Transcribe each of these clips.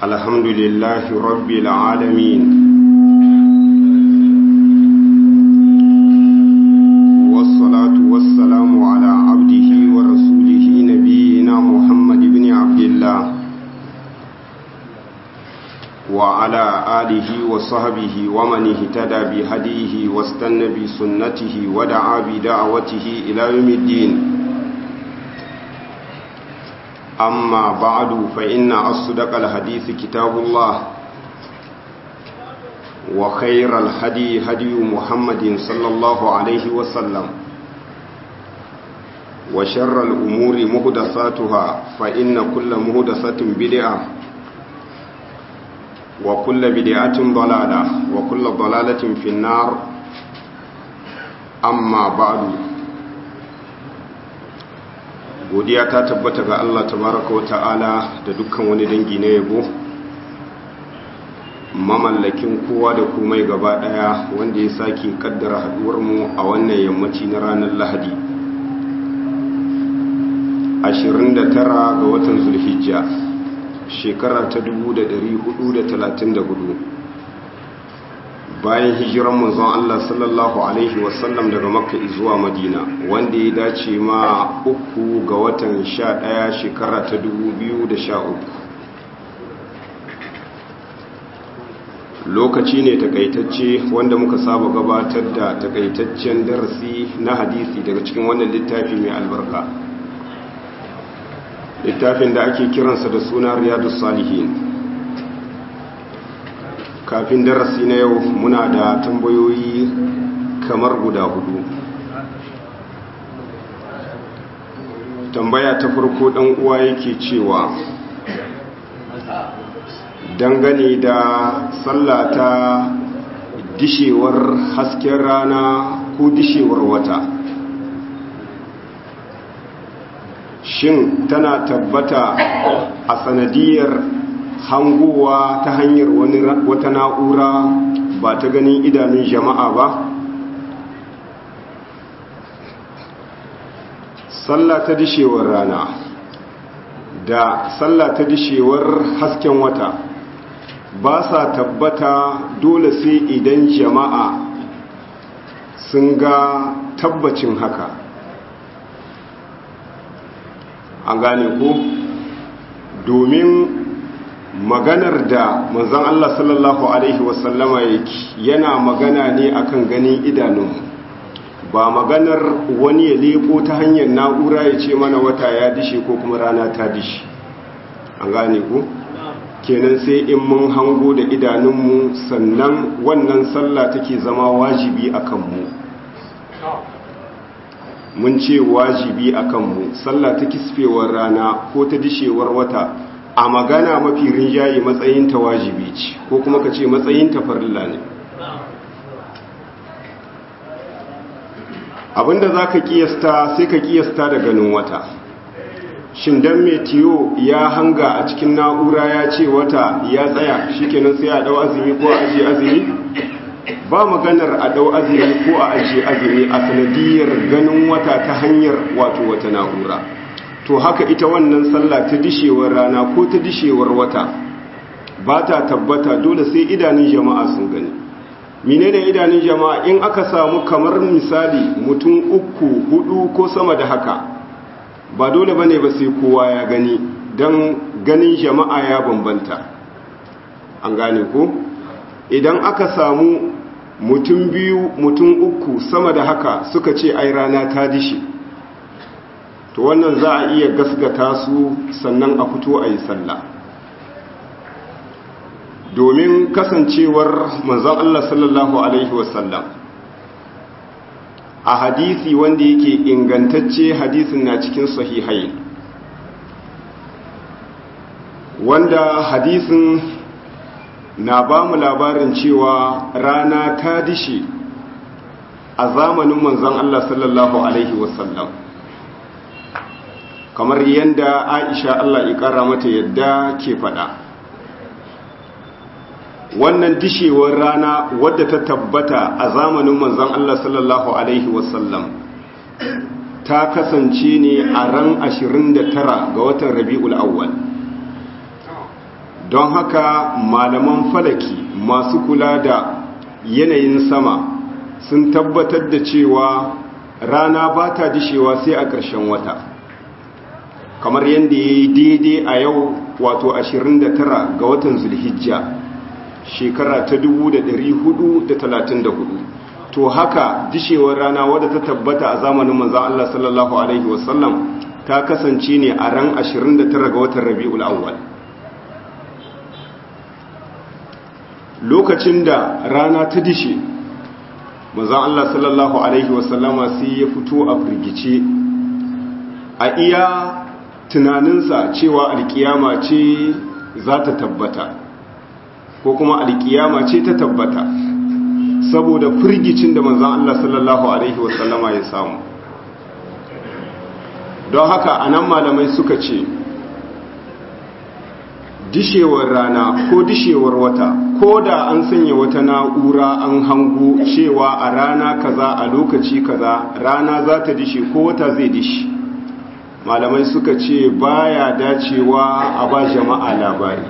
الحمد لله رب العالمين والصلاة والسلام على عبده ورسوله نبينا محمد بن عبد الله وعلى آله وصحبه ومن اهتدى بهديه واستنى بسنته ودعا بدعوته إلى يوم الدين أما بعد فإن أصدق الحديث كتاب الله وخير الهدي هدي محمد صلى الله عليه وسلم وشر الأمور مهدساتها فإن كل مهدسة بدعة وكل بدعة ضلالة وكل ضلالة في النار أما بعد godiya ta tabbata ga Allah tabaraka wa ta'ala da dukkan wani dangi na yabo mamallakin kowa da komai gaba daya wanda ya sake kaddara haduwar mu a wannan yammaci na ranar Lahadi 29 ga watan Zulhijja shekara ta 1434 bayan hijiran manzon Allah sallallahu alaihi wasallam daga makka zuwa madina wanda ya dace ma uku ga watan 11 shekara ta 2013 lokaci ne takaitacce wanda muka saba gabatar da takaitaccen darasi na hadisi daga cikin wannan littafi mai albarka littafin da ake kiransa da suna riyadus salihin kafin darasi na yau muna da tambayoyi kamar guda hudu tambaya ta farko dan uwa yake cewa dangane da sallata dishewar hasken rana ko dishewar wata shin tana tabbata a sanadiyar hangowa ta hanyar wata na'ura ba ta ganin idanun jama'a ba sallah ta dishewar rana da sallah ta dishewar hasken wata ba sa tabbata dole sai idan jama'a sun ga tabbacin haka an gane ko domin maganar da manzon Allah sallallahu Alaihi wasallama yake yana magana ne akan ganin idanun ba maganar wani ya leko ta hanyar na'ura ya ce mana wata ya dishe ko kuma rana ta dishe an gane ku kenan sai in mun hango da idanunmu sannan wannan sallah take zama wajibi a kanmu mun ce wajibi a kanmu sallah ta kisfewar rana ko ta dishewar wata a magana mafi rinjaye matsayinta wajibi ce ko kuma ka ce matsayinta farilla ne abinda za ka kiyasta sai ka kiyasta da ganin wata shin dan metiyo ya hanga a cikin na'ura ya ce wata ya tsaya shikenan sai a dau azumi ko a ajiye azumi ba maganar a dau azumi ko a ajiye azumi a sanadiyar ganin wata ta hanyar wato wata na'ura to haka ita wannan sallah ta dishewar rana ko ta dishewar wata ba ta tabbata dole sai idanun jama'a sun gani mine da idanun jama'a in aka samu kamar misali mutum uku hudu ko sama da haka ba dole ba ne ba sai kowa ya gani don ganin jama'a ya bambanta an gane ko idan aka samu mutum biyu mutum uku sama da haka suka ce ai rana ta dishe to wannan za a iya gasgata su sannan a fito a yi sallah domin kasancewar manzon Allah sallallahu Alaihi wasallam a hadisi wanda yake ingantacce hadisin na cikin sahihai wanda hadisin na ba mu labarin cewa rana ta dishe a zamanin manzon Allah sallallahu Alaihi wasallam kamar yadda aisha Allah ƙara mata yadda ke faɗa wannan dishewar rana wadda ta tabbata a zamanin manzon Allah sallallahu Alaihi wasallam ta kasance ne a ran 29 ga watan rabi'ul awwal don haka malaman falaki masu kula da yanayin sama sun tabbatar da cewa rana ba ta dishewa sai a ƙarshen wata kamar yadda ya yi daidai a yau wato 29 ga watan zulhijja shekara ta 1434 to haka dishewar rana wadda ta tabbata a zamanin manzan Allah sallallahu Alaihi wasallam ta kasance ne a ran 29 ga watan rabi'ul awwal lokacin da rana ta dishe manzan Allah sallallahu Alaihi wasallama sai ya fito a firgice a iya tunaninsa cewa alkiyama ce za ta tabbata ko kuma alkiyama ce ta tabbata saboda firgicin da manzan Allah sallallahu Alaihi wasallama ya samu don haka a nan malamai suka ce dishewar rana ko dishewar wata ko da an sanya wata na'ura an hango cewa a rana kaza a lokaci kaza rana za ta dishe ko wata zai dishe malamai suka ce baya dacewa a ba jama'a labari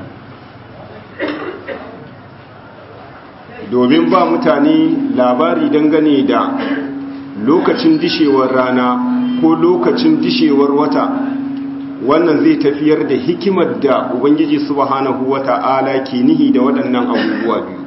domin ba mutane labari dangane da lokacin dishewar rana ko lokacin dishewar wata wannan zai tafiyar da hikimar da ubangiji subhanahu wata'ala ke nihi da waɗannan abubuwa biyu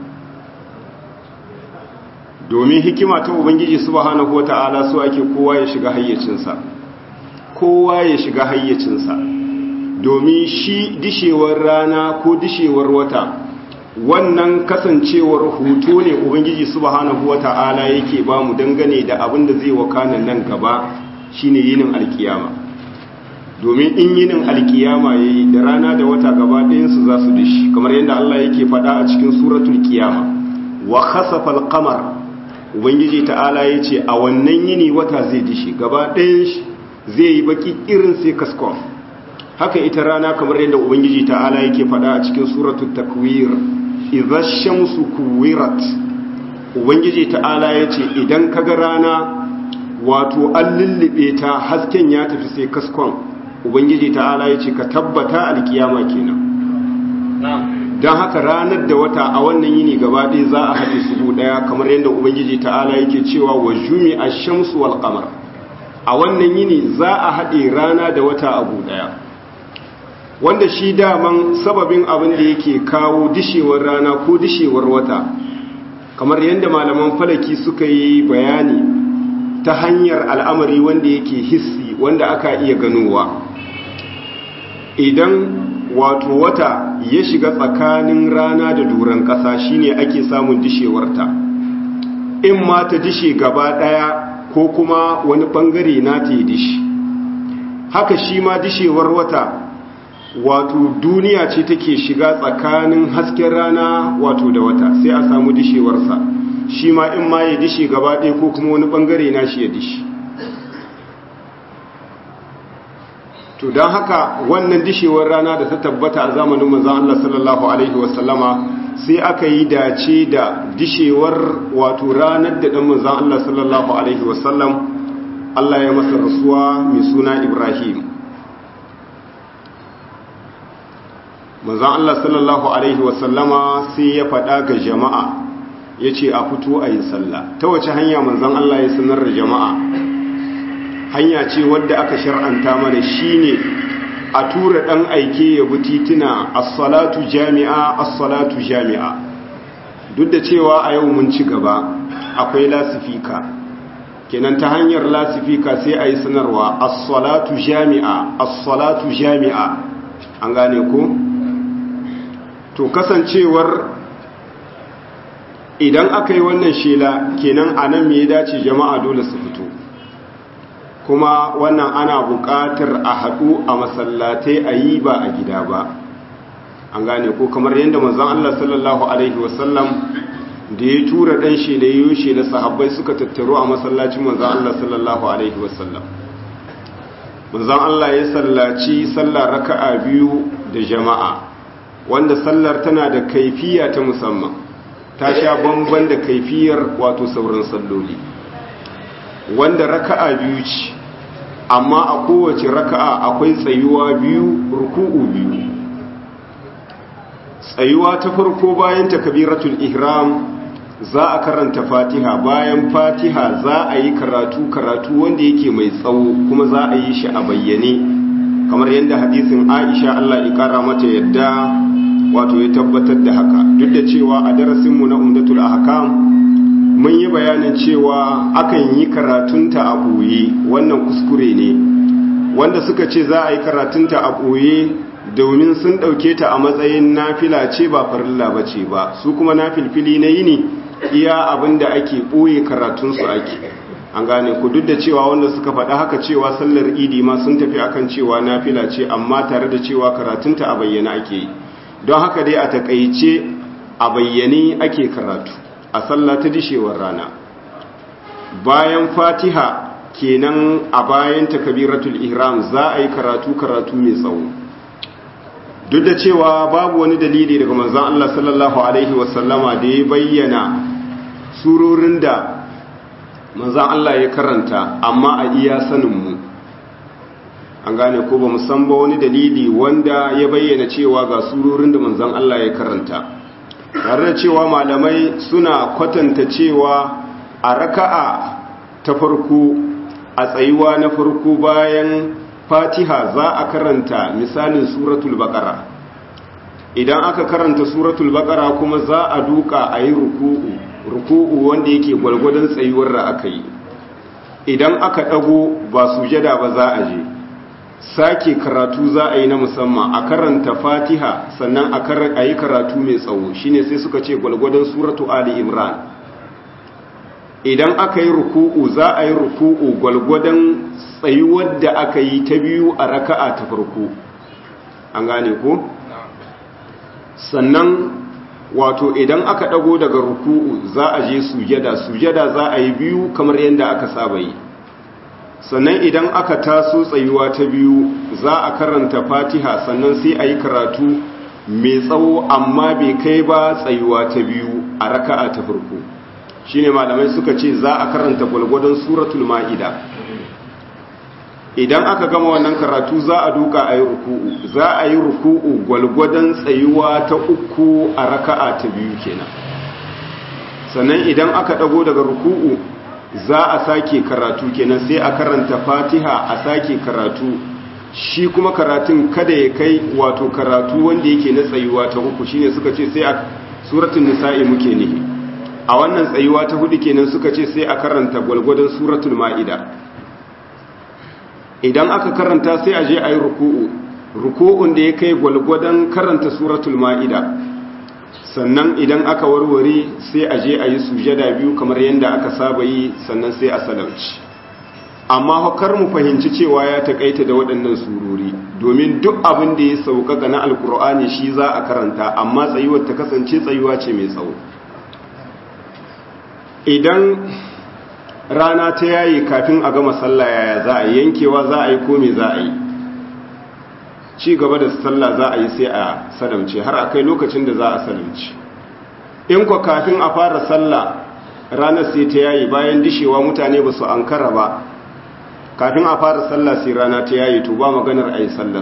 domin hikima ta ubangiji subhanahu wata'ala so ake kowa ya shiga hayyacinsa kowa ya shiga hayyacinsa domin shi dishewar rana ko dishewar wata wannan kasancewar hoto ne ubangiji subhanahu wata'ala yake ba mu dangane da abin da zai wakana nan gaba shine yinin alkiyama domin in yinin alkiyama yayi da rana da wata gaba ɗayansu za su dishi kamar yadda Allah yake faɗa a cikin suratul kiyama wa khasafa al-qamar ubangiji ta'ala yace a wannan yini wata zai dishi gaba ɗayan shi zai yi baki irin sai kaskon haka ita rana kamar yadda ubangiji ta'ala yake faɗa a cikin suratul takwir idza shamsu kuwirat ubangiji ta'ala yace idan kaga rana wato an lullube ta hasken ya tafi sai kaskon ubangiji ta'ala yace ka tabbata alkiyama kenan don haka ranar da wata a wannan yini gaba ɗaya za a haɗe su ɗaya kamar yadda ubangiji ta'ala yake cewa wa jumi a shamsu wal qamar a wannan yini za a haɗe rana da wata abu ɗaya wanda shi daman sababin abin da yake kawo dishewar rana ko dishewar wata kamar yadda malaman falaki suka yi bayani ta hanyar al'amari wanda yake hissi wanda aka iya ganowa idan wato wata ya shiga tsakanin rana da duran ƙasa shine ake samun dishewarta in ma ta dishe gaba ɗaya ko kuma wani ɓangare na ta yi dishi haka shi ma dishewar wata wato duniya ce take shiga tsakanin hasken rana wato da wata sai a samu dishewarsa shi ma in ma ya dishe gaba ɗaya ko kuma wani ɓangare na shi ya dishi to don haka wannan dishewar rana da ta tabbata a zamanin manzan Allah sallallahu Alaihi wasallama sai aka yi dace da dishewar wato ranar da ɗan manzan Allah sallallahu Alaihi wasallam Allah ya masa rasuwa mai suna Ibrahim manzan Allah sallallahu Alaihi wasallama sai ya faɗa ga jama'a ya ce a fito a yi sallah ta wace hanya manzan Allah ya sanar da jama'a hanya ce wadda aka shar'anta mana shine a tura dan aike ya bi tituna as-salatu jami'a as-salatu jami'a duk da cewa a yau mun ci gaba akwai lasifika kenan ta hanyar lasifika sai a yi sanarwa as-salatu jami'a as-salatu jami'a an gane ko to kasancewar idan aka yi wannan shela kenan anan me ya dace jama'a dole su fito kuma wannan ana buƙatar a haɗu a masallatai a yi ba a gida ba an gane ko kamar yadda manzon Allah sallallahu alaihi wasallam da ya tura ɗan shi da yoshe na sahabbai suka tattaro a masallacin manzon Allah sallallahu alaihi wasallam manzon Allah ya sallaci sallar raka'a biyu da jama'a wanda sallar tana da kaifiya ta musamman ta sha bamban da kaifiyar wato sauran salloli wanda raka'a biyu ce amma a kowace raka'a akwai tsayuwa biyu ruku'u biyu tsayuwa ta farko bayan takbiratul ihram za a karanta fatiha bayan fatiha za a yi karatu karatu wanda yake mai tsawo kuma za a yi shi a bayyane kamar yadda hadisin aisha allah ya kara mata yadda wato ya tabbatar da haka duk da cewa a darasinmu na umdatul ahkam mun yi bayanin cewa akan yi karatunta a ɓoye wannan kuskure ne wanda suka ce za a yi karatunta a ɓoye domin sun ɗauke ta a matsayin nafila ce ba farilla ba ce ba su kuma nafilfili na yini iya abin da ake ɓoye karatunsu ake an gane ku duk da cewa wanda suka faɗa haka cewa sallar idi ma sun tafi akan cewa nafila ce amma tare da cewa karatunta a bayyana ake yi don haka dai a takaice a bayyane ake karatu a sallah ta dishewar rana bayan fatiha kenan a bayan takabiratul ihram za a yi karatu karatu mai tsawo duk da cewa babu wani dalili daga manzon Allah sallallahu alaihi wasallama da ya bayyana surorin da manzon Allah ya karanta amma a iya saninmu an gane ko ba san ba wani dalili wanda ya bayyana cewa ga surorin da manzon Allah ya karanta tare da cewa malamai suna kwatanta cewa a raka'a ta farko a tsayuwa na farko bayan fatiha za a karanta misalin suratul baqara idan aka karanta suratul baqara kuma za a duka a yi ruku'u ruku'u wanda yake gwalgwadon tsayuwar da aka yi idan aka dago ba sujada ba za a je sake karatu za a yi na musamman a karanta fatiha sannan a yi karatu mai tsawo shine sai suka ce gwalgwadon suratu ali imran idan aka yi ruku'u za a yi ruku'u gwalgwadon tsayuwar da aka yi ta biyu a raka'a ta farko an gane ko sannan wato idan aka dago daga ruku'u za a je sujada sujada za a yi biyu kamar yadda aka saba yi sannan idan aka taso tsayuwa ta biyu za a karanta fatiha sannan sai a yi karatu mai tsawo amma bai kai ba tsayuwa ta biyu a raka'a ta farko shine malamai suka ce za a karanta gwalgwadon suratul ma'ida idan aka gama wannan karatu za a duka a yi ruku'u za a yi ruku'u gwalgwadon tsayuwa ta uku a raka'a ta biyu kenan sannan idan aka dago daga ruku'u za a sake karatu kenan sai a karanta fatiha a sake karatu shi kuma karatun kada ya kai wato karatu wanda yake na tsayuwa ta uku shine suka ce sai a suratul nisa'i muke nihi a wannan tsayuwa ta hudu kenan suka ce sai a karanta gwalgwadon suratul ma'ida idan aka karanta sai a je a yi ruku'u ruku'un da ya kai gwalgwadon karanta suratul ma'ida sannan idan aka warware sai a je a yi sujada biyu kamar yadda aka saba yi sannan sai a salamci amma hukar mu fahimci cewa ya takaita da waɗannan surori domin duk abin da ya sauƙaƙa na alkur'ani shi za a karanta amma tsayuwar ta kasance tsayuwa ce mai tsawo idan rana ta yayi kafin a gama sallah yaya za a yankewa za a yi ko me za a yi ci gaba da sallah za a yi sai a salamce har akai lokacin da za a salamce in kwa kafin a fara sallah ranar sai ta yayi bayan dishewa mutane ba su ankara ba kafin a fara sallah sai rana ta yayi to ba maganar a yi sallar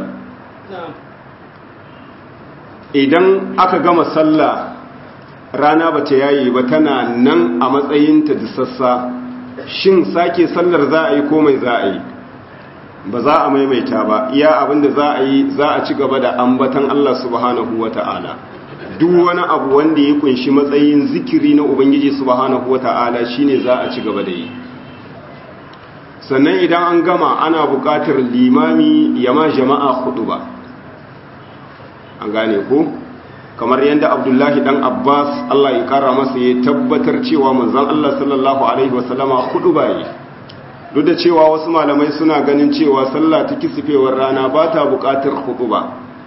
idan aka gama sallah rana ba ta yayi ba tana nan a matsayinta da sassa shin sake sallar za a yi ko mai za a yi ba za a maimaita ba iya abinda za a yi za a ci gaba da ambatan Allah subhanahu wata'ala duk wani abu wanda ya kunshi matsayin zikiri na ubangiji subhanahu wata'ala shine za a ci gaba da yi sannan idan an gama ana buƙatar limami ya ma jama'a hudu ba an gane ko kamar yadda abdullahi dan abbas Allah ya kara masa ya tabbatar cewa manzon Allah sallallahu alaihi wasallama hudu ba yi duk da cewa wasu malamai suna ganin cewa sallah ta kisifewar rana ba ta buƙatar ba.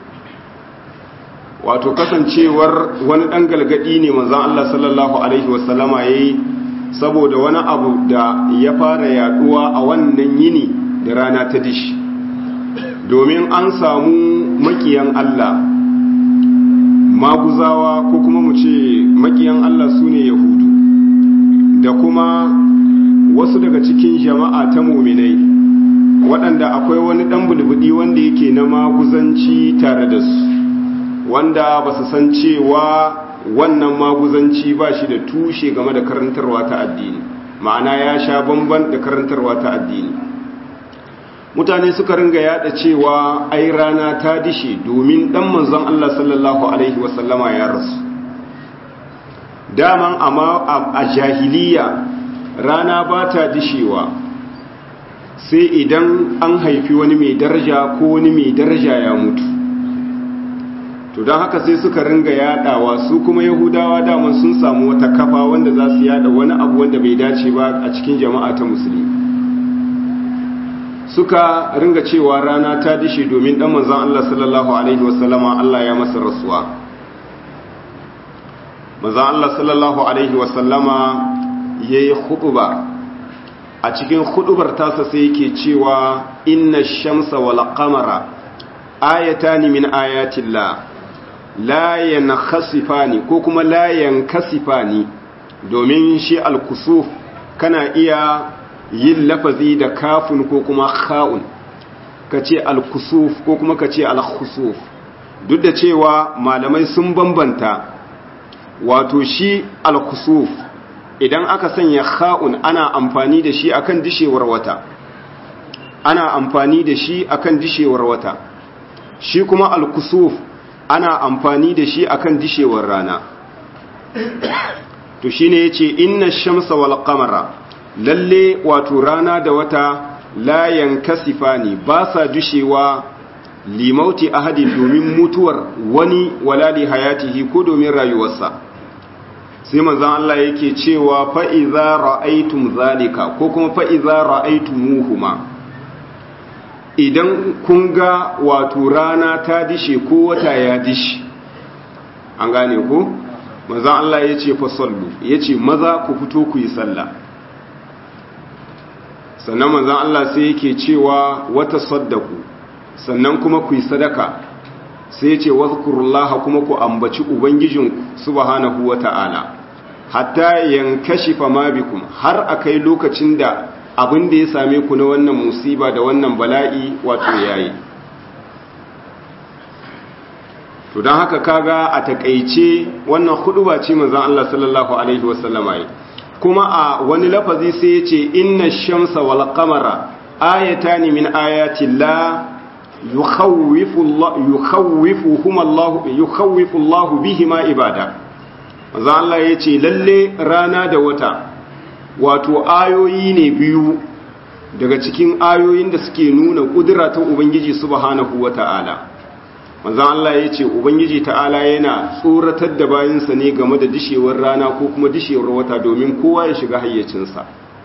wato kasancewar wani ɗan galgadi ne manzan Allah sallallahu Alaihi wasallama ya yi saboda wani abu da ya fara yaduwa a wannan yini da rana ta dishi domin an samu makiyan Allah maguzawa ko kuma mu ce makiyan Allah su ne yahudu da kuma wasu daga cikin jama'a ta muminai waɗanda akwai wani ɗan bulbudi wanda yake na maguzanci tare da su wanda ba su san cewa wannan maguzanci ba shi da tushe game da karantarwa ta addini ma'ana ya sha bamban da karantarwa ta addini mutane suka ringa yada cewa ai rana ta dishe domin dan manzon Allah sallallahu alaihi wasallama ya rasu daman amma a jahiliya rana ba ta dishewa sai idan an haifi wani mai daraja ko wani mai daraja ya mutu to don haka sai suka ringa yadawa su kuma yahudawa daman sun samu wata kafa wanda za su yada wani abu wanda bai dace ba a cikin jama'a ta musulmi suka ringa cewa rana ta dishe domin dan manzon Allah sallallahu alaihi wasallama Allah ya masa rasuwa manzon Allah sallallahu alaihi wasallama yayi khutba a cikin khutbar tasa sai yake cewa inna shamsa wal qamara ayatani min ayatillah la yankhasifani ko kuma la yankasifani domin shi al-kusuf kana iya yin lafazi da kafin ko kuma kha'un kace al-kusuf ko kuma kace al-khusuf duk da cewa malamai sun bambanta wato shi al-kusuf idan aka sanya kha'un ana amfani da shi akan dishewar wata ana amfani da shi akan dishewar wata shi kuma al-kusuf ana amfani da shi akan dishewar rana to shine yace inna shamsa wal qamara lalle wato rana da wata la yankasifani ba sa dushewa limauti ahadin domin mutuwar wani wala li hayatihi ko domin rayuwarsa sai manzon Allah yake cewa fa iza ra'aytum zalika ko kuma fa iza ra'aytumuhuma idan kun ga wato rana ta dishe ko wata ya dishe an gane ko manzon Allah yace fa sallu yace maza ku fito ku yi sallah sannan manzon Allah sai yake cewa wata saddaku sannan kuma ku yi sadaka sai yace wazkurullaha kuma ku ambaci ubangijinku subhanahu wata'ala hatta yankashifa ma bikum har akai lokacin da abin da ya same ku na wannan musiba da wannan bala'i wato yayi to don haka kaga a takaice wannan huduba ce manzon Allah sallallahu alaihi wasallama yi kuma a wani lafazi sai ya ce inna shamsa wal qamara ayatani min ayati la yukhawwifu Allah yukhawwifuhum Allah yukhawwifu Allah bihima ibada manzon Allah yace lalle rana da wata wato ayoyi ne biyu daga cikin ayoyin da suke nuna kudura ta ubangiji subhanahu wata'ala manzan Allah ya ce ubangiji ta'ala yana tsoratar da bayansa ne game da dishewar rana ko kuma dishewar wata domin kowa ya shiga hayyacinsa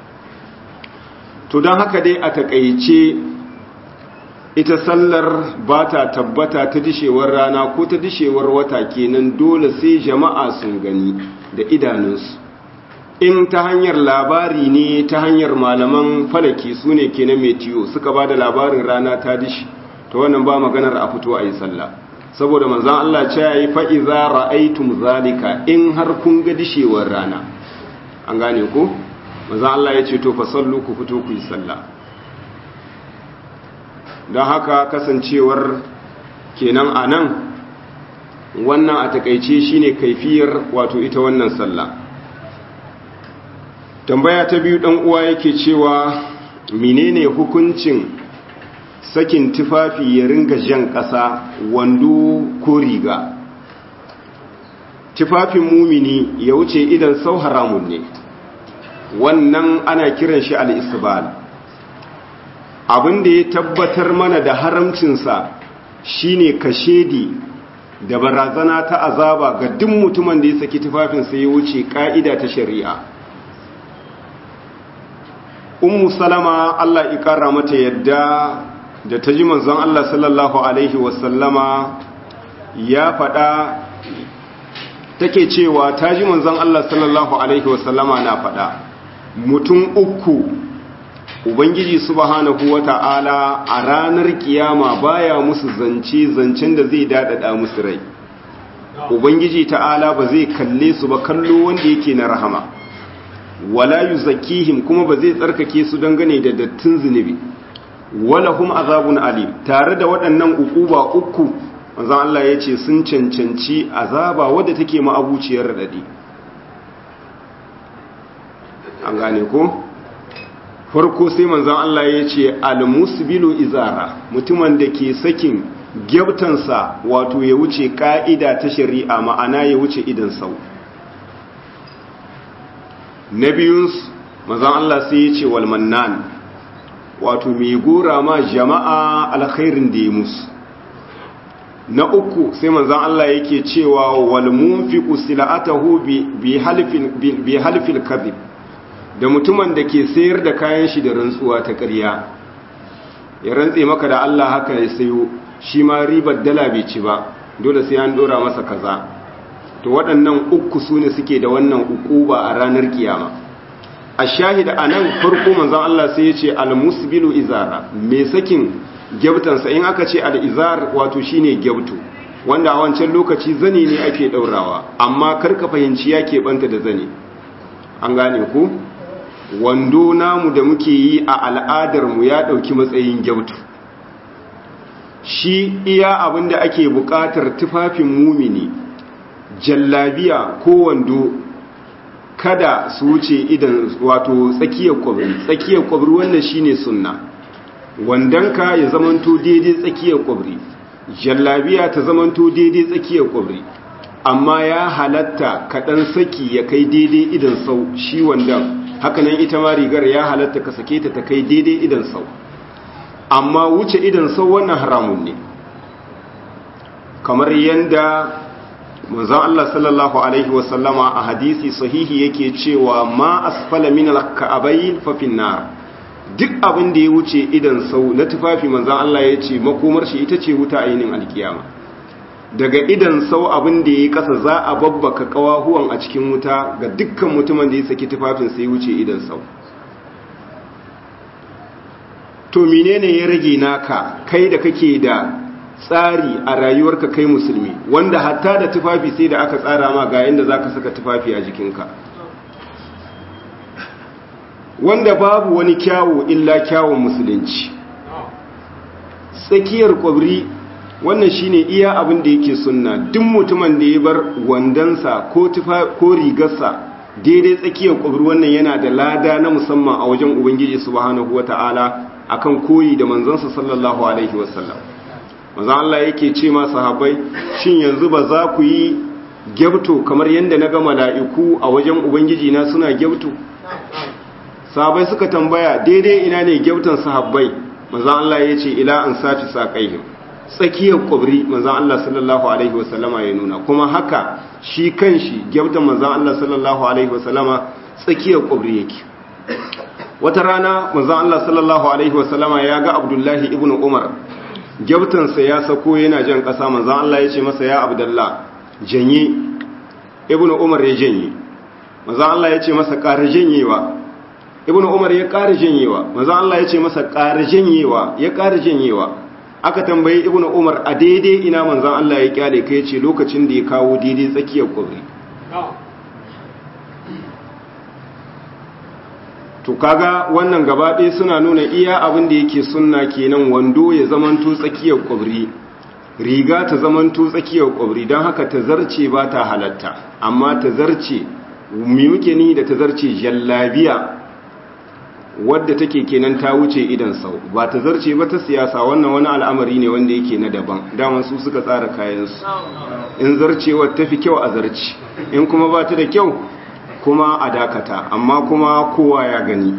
to don haka dai a takaice ita sallar ba ta tabbata ta dishewar rana ko ta dishewar wata kenan dole sai jama'a sun gani da idanunsu in ta hanyar labari ne ta hanyar malaman falaki su ne kenan metiyo suka ba da labarin rana ta dishi ta wannan ba maganar a fito a yi sallah saboda manzan Allah ce ya yi fa'iza ra'aitum zalika in har kun ga dishewar rana an gane ku manzan Allah ya ce to fa sallu ku fito ku yi sallah don haka kasancewar kenan a nan wannan a takaice shine kaifiyar wato ita wannan sallah tambaya ta biyu dan uwa yake cewa menene hukuncin sakin tufafi ya ringa jan ƙasa wando ko riga tufafin mumini ya wuce idan sau haramun ne wannan ana kiran shi al-isbal abinda ya tabbatar mana da haramcinsa shine kashedi da barazana ta azaba ga duk mutumin da ya saki tufafinsa ya wuce ka'ida ta shari'a ummu salama Allah ikara mata yadda da ta ji manzon Allah sallallahu alaihi wasallama ya faɗa take cewa ta ji manzon Allah sallallahu alaihi wasallama na faɗa mutum uku ubangiji subhanahu wata'ala a ranar kiyama baya musu zance zancen da zai dadada musu rai ubangiji ta'ala ba zai kalle su ba kallo wanda yake na rahama wala yuzakkihim kuma ba zai tsarkake su dangane da dattin zunubi wala hum azabun alim tare da waɗannan ukuba uku manzon Allah ya ce sun cancanci azaba wadda take ma'abuciyar radadi an gane ko farko sai manzon Allah ya ce almusbilu izara mutumin da ke sakin gyabtansa wato ya wuce ka'ida ta shari'a ma'ana ya wuce idan sau na biyunsu manzon Allah sai ya ce walmannan wato mai gora ma jama'a alkhairin da ya musu na uku sai manzan Allah yake cewa wal munfiqu silatahu bi halfin bi halfil kadhib da mutumin da ke sayar da kayan shi da rantsuwa ta ƙarya ya rantse maka da Allah haka ya sayo shi ma ribar dala bai ci ba dole sai an dora masa kaza to waɗannan uku su ne suke da wannan ukuba a ranar kiyama a shahida anan farko manzan Allah sai ya ce al musbilu izara me sakin gyabtansa in aka ce al'izar wato shine gyabtu wanda a wancan lokaci zane ne ake ɗaurawa amma karka fahimci ya keɓanta da zane an gane ku wando namu da muke yi a al'adarmu ya ɗauki matsayin gyabtu shi iya abin da ake buƙatar tufafin mumini jallabiya ko wando kada su wuce idan wato tsakiyar kwabri tsakiyar kwabri wannan shine sunna wandonka ya zamanto daidai tsakiyar kwabri jallabiya ta zamanto daidai tsakiyar kwabri amma ya halatta kaɗan saki ya kai daidai idan sau shi wandon hakanan ita ma rigar ya halatta ka sake ta ta kai daidai idan sau amma wuce idan sau wannan haramun ne kamar yadda manzon Allah sallallahu alaihi wasallama a hadisi sahihi yake cewa ma asfala min al-ka'abayn fa finnar duk abin da ya wuce idan sau na tufafi manzan Allah ya ce makomar shi ita ce wuta a yinin alkiyama daga idan sau abin da ya yi ƙasa za a babbaka ƙawahuwan a cikin wuta ga dukkan mutumin da ya saki tufafin sai wuce idan sau to menene ya rage naka kai da kake da tsari a rayuwarka kai musulmi wanda hatta da tufafi sai da aka tsara ma ga yadda za ka saka tufafi a jikinka wanda babu wani kyawu illa kyawun musulunci tsakiyar kwabri wannan shine iya abin da yake sunna duk mutumin da ya bar wandansa ko tufa ko rigarsa daidai tsakiyar kwabri wannan yana da lada na musamman a wajen ubangiji subhanahu wataala akan koyi da manzansa sallallahu alaihi wasallam manzon Allah yake ce ma sahabbai shin yanzu ba za ku yi gyabto kamar yadda na ga mala'iku a wajen ubangiji na suna gyabto sahabbai suka tambaya daidai ina ne gyautan sahabbai manzan Allah ya ce ila an safi saƙaihim tsakiyar ƙwabri manzan Allah sallallahu alaihi wasallama ya nuna kuma haka shi kan shi gyautan manzan Allah sallallahu alaihi wasallama tsakiyar ƙwabri yake wata rana manzan Allah sallallahu alaihi wasallama ya ga abdullahi ibn umar gyautansa ya sako yana jan ƙasa manzan Allah ya ce masa ya abdullah janye ibn umar ya janye manzan Allah ya ce masa ƙara janyewa ibnu umar ya ƙara janyewa manzon Allah ya ce masa ƙara janyewa ya ƙara janyewa aka tambayi ibnu umar a daidai ina manzon Allah ya kyale kai ce lokacin da ya kawo daidai tsakiyar kwabri to kaga wannan gaba ɗaya suna nuna iya abin da yake sunna kenan wando ya zamanto tsakiyar kwabri riga ta zamanto tsakiyar kwabri don haka ta zarce ba ta halatta amma ta zarce mi muke ni da ta zarce jallabiya wadda take kenan ta wuce idan sau ba ta zarce ba ta siyasa wannan wani al'amari ne wanda yake na daban daman su suka tsara kayansu in zarcewar ta fi kyau a zarci in kuma ba ta da kyau kuma a dakata amma kuma kowa ya gani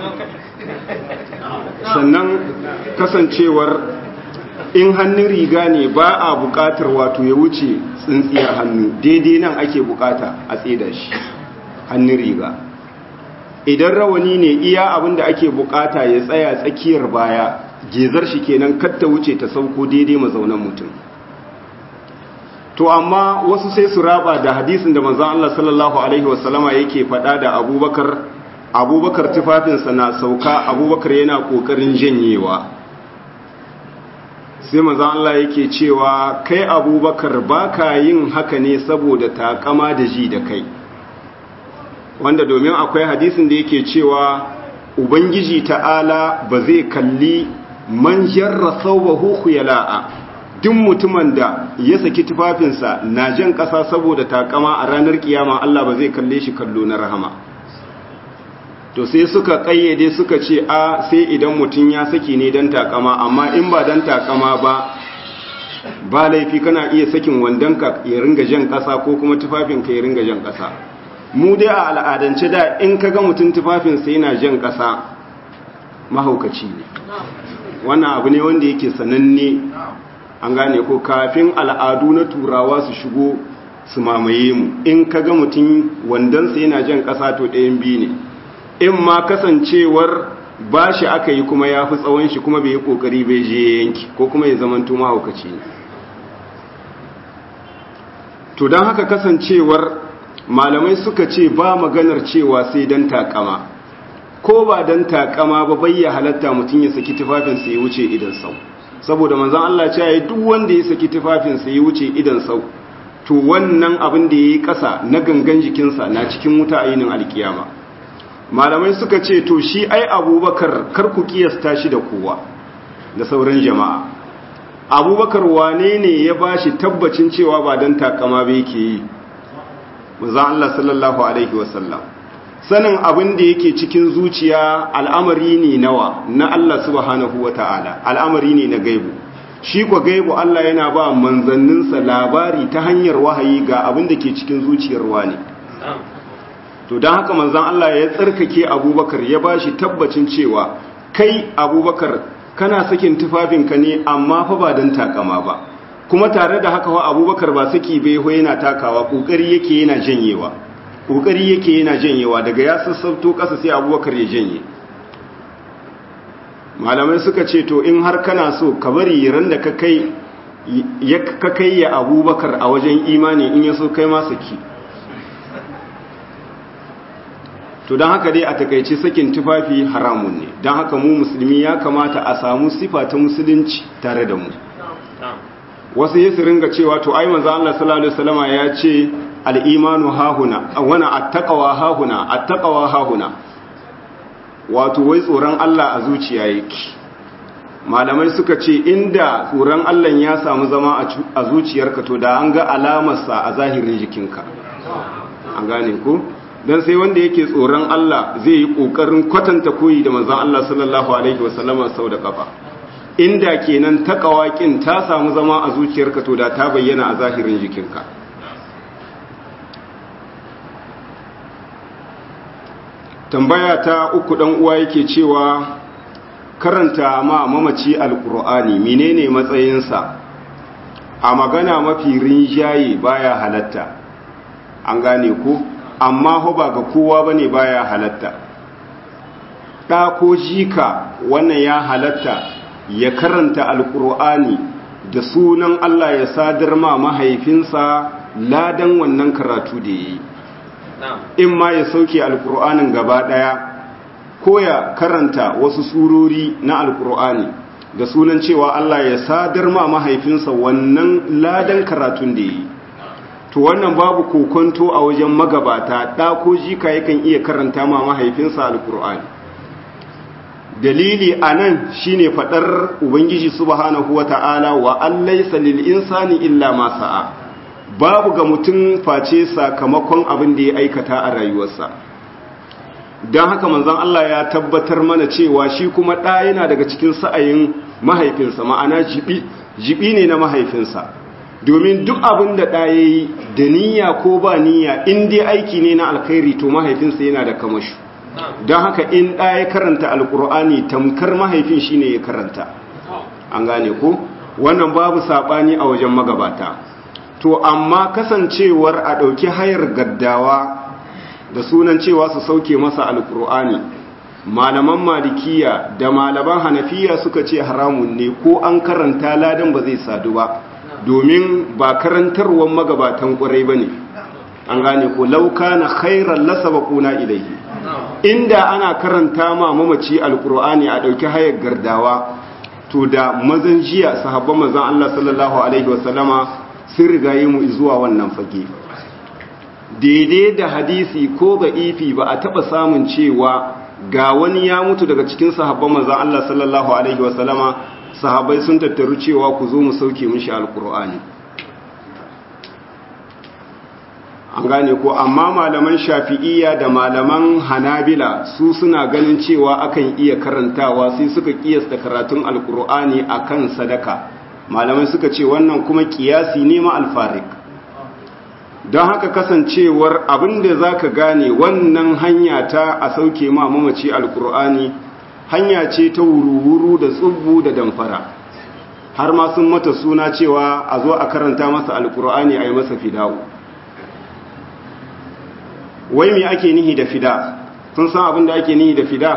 sannan kasancewar in hannun riga ne ba a bukatar wato ya wuce tsintsiyar hannu daidai nan ake bukata a tseda shi hannun riga idan rawani ne iya abin da ake bukata ya tsaya tsakiyar baya gezar shi kenan katta wuce ta sauko daidai mazaunan mutum to amma wasu sai su raba da hadisin da manzon Allah sallallahu alaihi wasallama yake faɗa da Abubakar Abubakar tufafinsa na sauka Abubakar yana kokarin janyewa sai manzon Allah yake cewa kai Abubakar baka yin haka ne saboda takama da ji da kai wanda domin akwai hadisin da yake cewa ubangiji ta'ala ba zai kalli man jarra thawbahu khuyala'a duk mutumin da ya saki tufafinsa na jan ƙasa saboda takama a ranar kiyama Allah ba zai kalle shi kallo na rahama to sai suka kayyade suka ce a sai idan mutum ya saki ne don takama amma in ba don takama ba ba laifi kana iya sakin wandonka ya ringa jan ƙasa ko kuma tufafinka ya ringa jan ƙasa mu dai a al'adance da in ka ga mutum tufafinsa yana jan ƙasa mahaukaci ne wannan abu ne wanda yake sananne an gane ko kafin al'adu na turawa su shigo su mamaye mu in ka ga mutum wandonsa yana jan ƙasa to ɗayan biyu ne in ma kasancewar ba shi aka yi kuma ya fi tsawon shi kuma bai yi ƙoƙari bai je yanki ko kuma ya zamanto mahaukaci ne to don haka kasancewar malamai suka ce ba maganar cewa sai don takama ko ba don takama ba bayya halatta mutum ya saki tufafinsa ya wuce idan sau saboda manzan Allah ce ya duk wanda ya saki tufafinsa ya wuce idan sau to wannan abin da ya yi ƙasa na gangan jikinsa na cikin wuta a yinin alkiyama malamai suka ce to shi ai abubakar kar ku kiyasta shi da kowa da sauran jama'a abubakar wane ne ya ba shi tabbacin cewa ba don takama ba yake yi manzan Allah sallallahu alaihi wasallam sanin abin da yake cikin zuciya al'amari ne nawa na Allah subhanahu wa ta'ala al'amari ne na gaibu shi kwa gaibu Allah yana ba manzanninsa labari ta hanyar wahayi ga abin da ke cikin zuciyar wani to don haka manzan Allah ya tsarkake abubakar ya ba shi tabbacin cewa kai abubakar kana sakin tufafinka ne amma fa ba don takama ba kuma tare da haka wa abubakar ba saki bai ho yana takawa ƙoƙari yake yana janyewa ƙoƙari yake yana janyewa daga ya sassauto ƙasa sai abubakar ya janye malamai suka ce to in har kana so ka bari ran da ka kai ya ka kai ya abubakar a wajen imani in ya so kai ma saki to don haka dai a takaice sakin tufafi haramun ne don haka mu musulmi ya kamata a samu sifa ta musulunci tare da mu wasu yi su ringa cewa to ai manzo Allah sallallahu alaihi wasallama ya ce al-imanu hahuna wana attaqwa hahuna attaqwa hahuna wato wai tsoron Allah a zuciya yake malamai suka ce inda tsoron Allah ya samu zama a zuciyarka to da an ga alamarsa a zahirin jikinka an gane ku dan sai wanda yake tsoron Allah zai yi kokarin kwatanta koyi da manzon Allah sallallahu alaihi wasallama sau da kafa inda kenan takawakin ta samu zama a zuciyarka to da ta bayyana a zahirin jikinka tambaya ta uku dan uwa yake cewa karanta ma mamaci alkur'ani menene matsayinsa a magana mafi rinjaye baya halatta an gane ku amma ho ba ga kowa bane baya halatta ɗa ko jika wannan ya halatta ya karanta alkur'ani da sunan Allah ya sadar ma mahaifinsa ladan wannan karatu da ya yi in ma ya sauke alkur'anin gaba ɗaya ko ya karanta wasu surori na alkur'ani da sunan cewa Allah ya sadar ma mahaifinsa wannan ladan karatun da ya yi to wannan babu kokonto a wajen magabata ɗa ko jika yakan iya karanta ma mahaifinsa alkur'ani dalili a nan shi ne faɗar ubangiji subhanahu wa ta'ala wa allaisa lil insani illa ma sa'a babu ga mutum face sakamakon abin da ya aikata a rayuwarsa don haka manzon Allah ya tabbatar mana cewa shi kuma ɗa yana daga cikin sa'ayin mahaifinsa ma'ana jibi jibi ne na mahaifinsa domin duk abin da ɗa ya yi da niyya ko ba niyya in dai aiki ne na alkhairi to mahaifinsa yana da kamashu don haka in ɗa ya karanta alkur'ani tamkar mahaifin shi ne ya karanta an gane ko wannan babu saɓani a wajen magabata to amma kasancewar a ɗauki hayar gaddawa da sunan cewa su sauke masa alkur'ani malaman malikiya da malaman hanafiya suka ce haramun ne ko an karanta ladan ba zai sadu ba domin ba karantarwar magabatan ƙwarai ba ne an gane ko lauka na khairar lasa bakuna ilaihi inda ana karanta ma mamaci alkur'ani a ɗauki hayar gardawa to da mazan jiya sahabban mazan Allah sallallahu alaihi wasallama sun rigaye mu zuwa wannan fage daidai da hadisi ko ga ifi ba a taɓa samun cewa ga wani ya mutu daga cikin sahabban mazan Allah sallallahu alaihi wasallama sahabai sun tattaru cewa ku zo mu sauke mishi alkur'ani an gane ko amma malaman shafi'iyya da malaman hanabila su suna ganin cewa akan iya karantawa sai suka kiyasta karatun alkur'ani akan sadaka malamai suka ce wannan kuma kiyasi ne ma alfarik don haka kasancewar abinda za ka gane wannan hanya ta a sauke ma mamaci alkur'ani hanya ce ta wuru-wuru da tsubbu da damfara har ma sun mata suna cewa a zo a karanta masa alkur'ani a yi masa fidawo wai me ake nihi da fida sun san abin da ake nihi da fida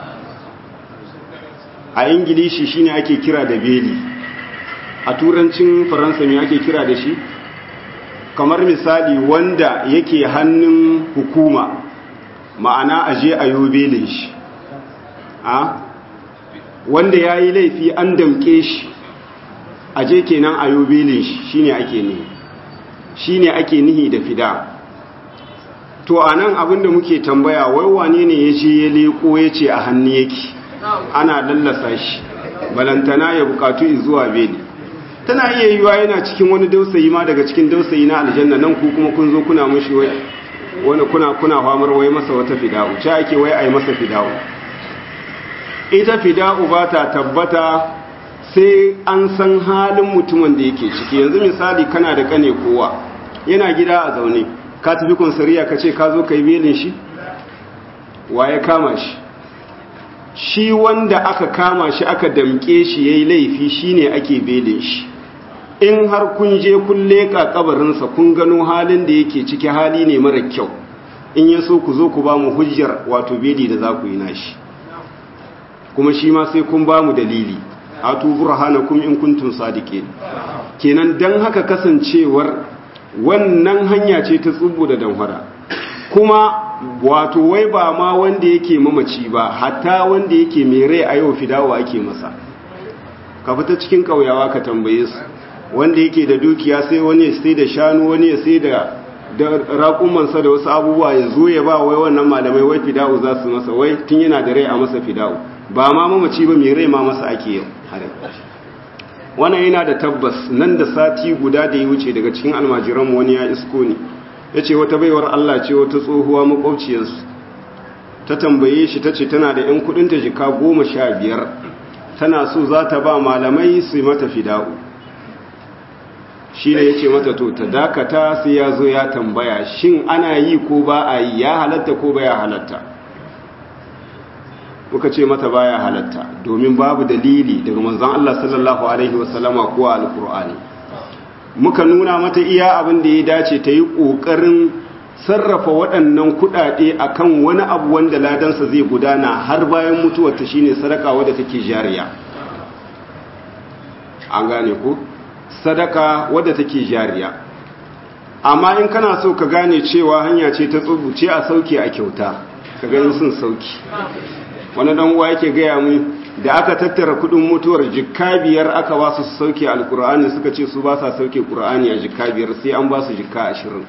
a ingilishi shine ake kira da beli a turancin faransa me ake kira da shi kamar misali wanda yake hannun hukuma ma'ana aje a yi belin shi a wanda ya yi laifi an damke shi aje kenan a yi belin shi shine ake nihi shine ake nihi da fida to a nan abinda muke tambaya wai wane ne ya ce ya leko ya ce a hannu yake ana lallasa shi balantana ya bukatu zuwa beli tana iya yiwa yana cikin wani dausayi ma daga cikin dausayi na aljanna nan ku kuma kun zo kuna mushi wani kuna kuna famar wai masa wata fida'u ce ake wai ai masa fida'u ita fida'u ba ta tabbata sai an san halin mutumin da yake ciki yanzu misali kana da kane kowa yana gida a zaune ka tafi konsariya ka ce ka zo ka yi belin shi waye kama shi shi wanda aka kama shi aka damke shi ya yi laifi shi ne ake belin shi in har kun je kun leƙa kabarinsa kun gano halin da yake ciki hali ne mara kyau in ya so ku zo ku ba mu hujjar wato beli da za ku yi nashi kuma shi ma sai kun ba mu dalili a tubur hana kuma in kuntun sadike kenan don haka kasancewar wannan hanya ce ta tsubu da damfara kuma wato wai ba ma wanda yake mamaci ba hatta wanda yake mai rai a yau fidawa ake masa ka fita cikin kauyawa ka tambaye su wanda yake da dukiya sai wani ya sai da shanu wani ya sai da raƙumansa da wasu abubuwa ya zo ya ba wai wannan malamai wai fidawu za su masa wai tun yana da rai a masa fidawu ba ma mamaci ba mai rai ma masa ake yau wannan yana da tabbas nan da sati guda da ya wuce daga cikin almajiranmu wani ya isko ne ya ce wata baiwar Allah ce wata tsohuwa makwabciyarsu ta tambaye shi ta ce tana da 'yan kudinta jika goma sha biyar tana so za ta ba malamai su mata fida'u shi ne ya ce mata to ta dakata sai ya zo ya tambaya shin ana yi ko ba a yi ya halatta ko ba ya halatta muka ce mata baya halatta domin babu dalili daga manzon Allah sallallahu alaihi wasallama ko alqur'ani muka nuna mata iya abin da ya dace ta yi kokarin sarrafa waɗannan kuɗaɗe akan wani abu wanda ladansa zai gudana har bayan mutuwarta shine sadaka wadda take jariya an gane ko sadaka wadda take jariya amma in kana so ka gane cewa hanya ce ta tsubuce a sauke a kyauta ka gani sun sauki wani dan uwa yake gaya mu da aka tattara kudin mutuwar jikka biyar aka ba su sauke alkur'ani suka ce su ba sa sauke qur'ani a jikka biyar sai an ba su jikka ashirin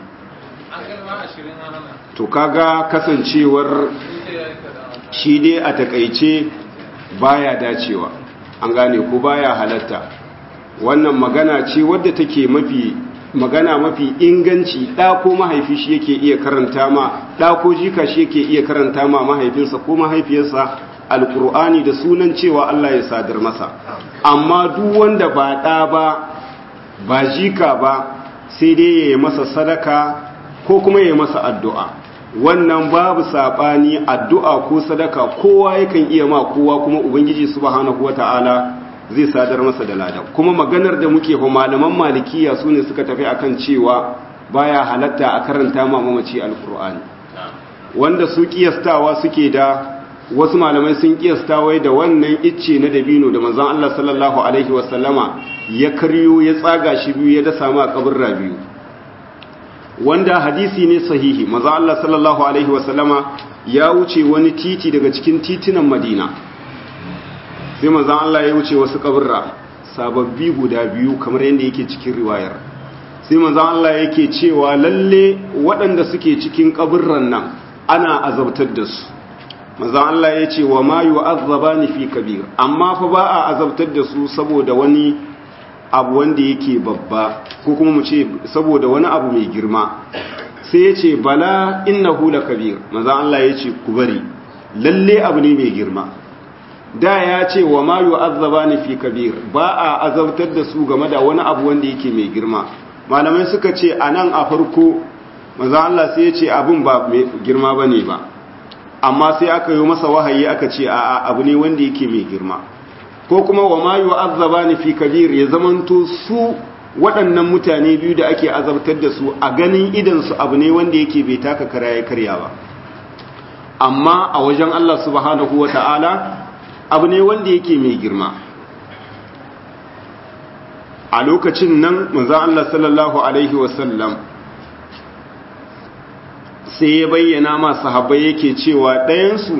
to kaga kasancewar shi dai a takaice baya dacewa an gane ko baya halatta wannan magana ce wadda take mafi magana mafi inganci ɗa ko mahaifi shi yake iya karanta ma ɗa ko jika shi yake iya karanta ma mahaifinsa ko mahaifiyarsa alkur'ani da sunan cewa Allah ya sadar masa amma duk wanda ba ɗa ba ba jika ba sai dai ya yi masa sadaka ko kuma ya yi masa addu'a wannan babu saɓani addu'a ko sadaka kowa yakan iya ma kowa kuma ubangiji subhanahu wata'ala zai sadar masa da lada kuma maganar da muke ho malaman malikiya su ne suka tafi akan cewa baya halatta a karanta ma mamaci alkur'ani wanda su kiyastawa suke da wasu malamai sun kiyasta wai da wannan icce na dabino da manzon Allah sallallahu alaihi wasallama ya karyo ya tsaga shi biyu ya dasa ma kaburra biyu wanda hadisi ne sahihi manzon Allah sallallahu alaihi wasallama ya wuce wani titi daga cikin titunan Madina sai manzan Allah ya wuce wasu kaburra sababbi guda biyu kamar yadda yake cikin riwayar sai manzan Allah yake cewa lalle waɗanda suke cikin kaburran nan ana azabtar da su manzon Allah ya ce wa ma yu'azzabani fi kabir amma fa ba a azabtar da su saboda wani abu wanda yake babba ko kuma mu ce saboda wani abu mai girma sai ya ce bala innahu lakabir manzon Allah ya ce ku bari lalle abu ne mai girma da ya ce wa ma yu'azzabani fi kabir ba a azabtar da su game da wani abu wanda yake mai girma malamai suka ce anan a farko manzon Allah sai ya ce abun ba mai girma bane ba amma sai aka yi masa wahayi aka ce a abu ne wanda yake mai girma ko kuma wa ma yu'azzabani fi kabir ya zamanto su waɗannan mutane biyu da ake azabtar da su a ganin idan su abu ne wanda yake bai taka kara ya karya ba amma a wajen Allah subhanahu wata'ala abu ne wanda yake mai girma a lokacin nan manzon Allah sallallahu alaihi wasallam sai ya bayyana ma sahabbai yake cewa ɗayansu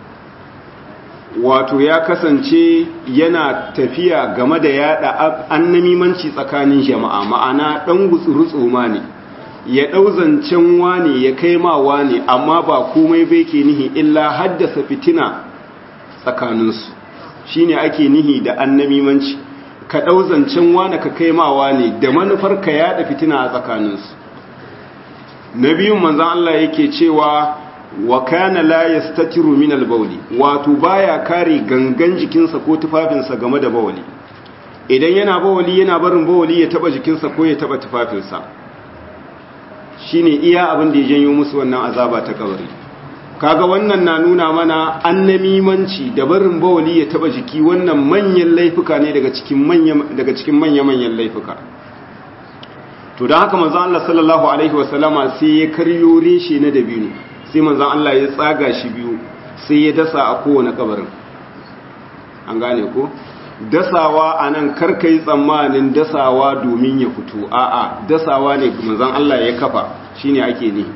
wato ya kasance yana tafiya game da yada annamimanci tsakanin jama'a ma'ana ɗan gutsurutsu ma ne ya ɗau zancen wane ya kai ma wane amma ba komai bai ke nihi illa haddasa fitina tsakaninsu shi ne ake nihi da annamimanci ka ɗau zancen wane ka kai ma wane da manufar ka yada fitina a tsakaninsu na biyun manzan Allah yake cewa wa kana la yastatiru min al-bawli wato baya kare gangan jikinsa ko tufafinsa game da bawli idan yana bawli yana barin bawli ya taba jikinsa ko ya taba tufafinsa shine iya abin da ya janyo musu wannan azaba ta kabari kaga wannan na nuna mana annamimanci da barin bawli ya taba jiki wannan manyan laifuka ne daga cikin manyan daga cikin manyan laifuka to don haka manzan Allah sallallahu Alaihi wasallama sai ya karyo reshe na dabino sai manzan Allah ya tsaga shi biyu sai ya dasa a kowane kabarin an gane ko dasawa a nan karka yi tsammanin dasawa domin ya fito a'a dasawa ne manzan Allah ya kafa shine ake ne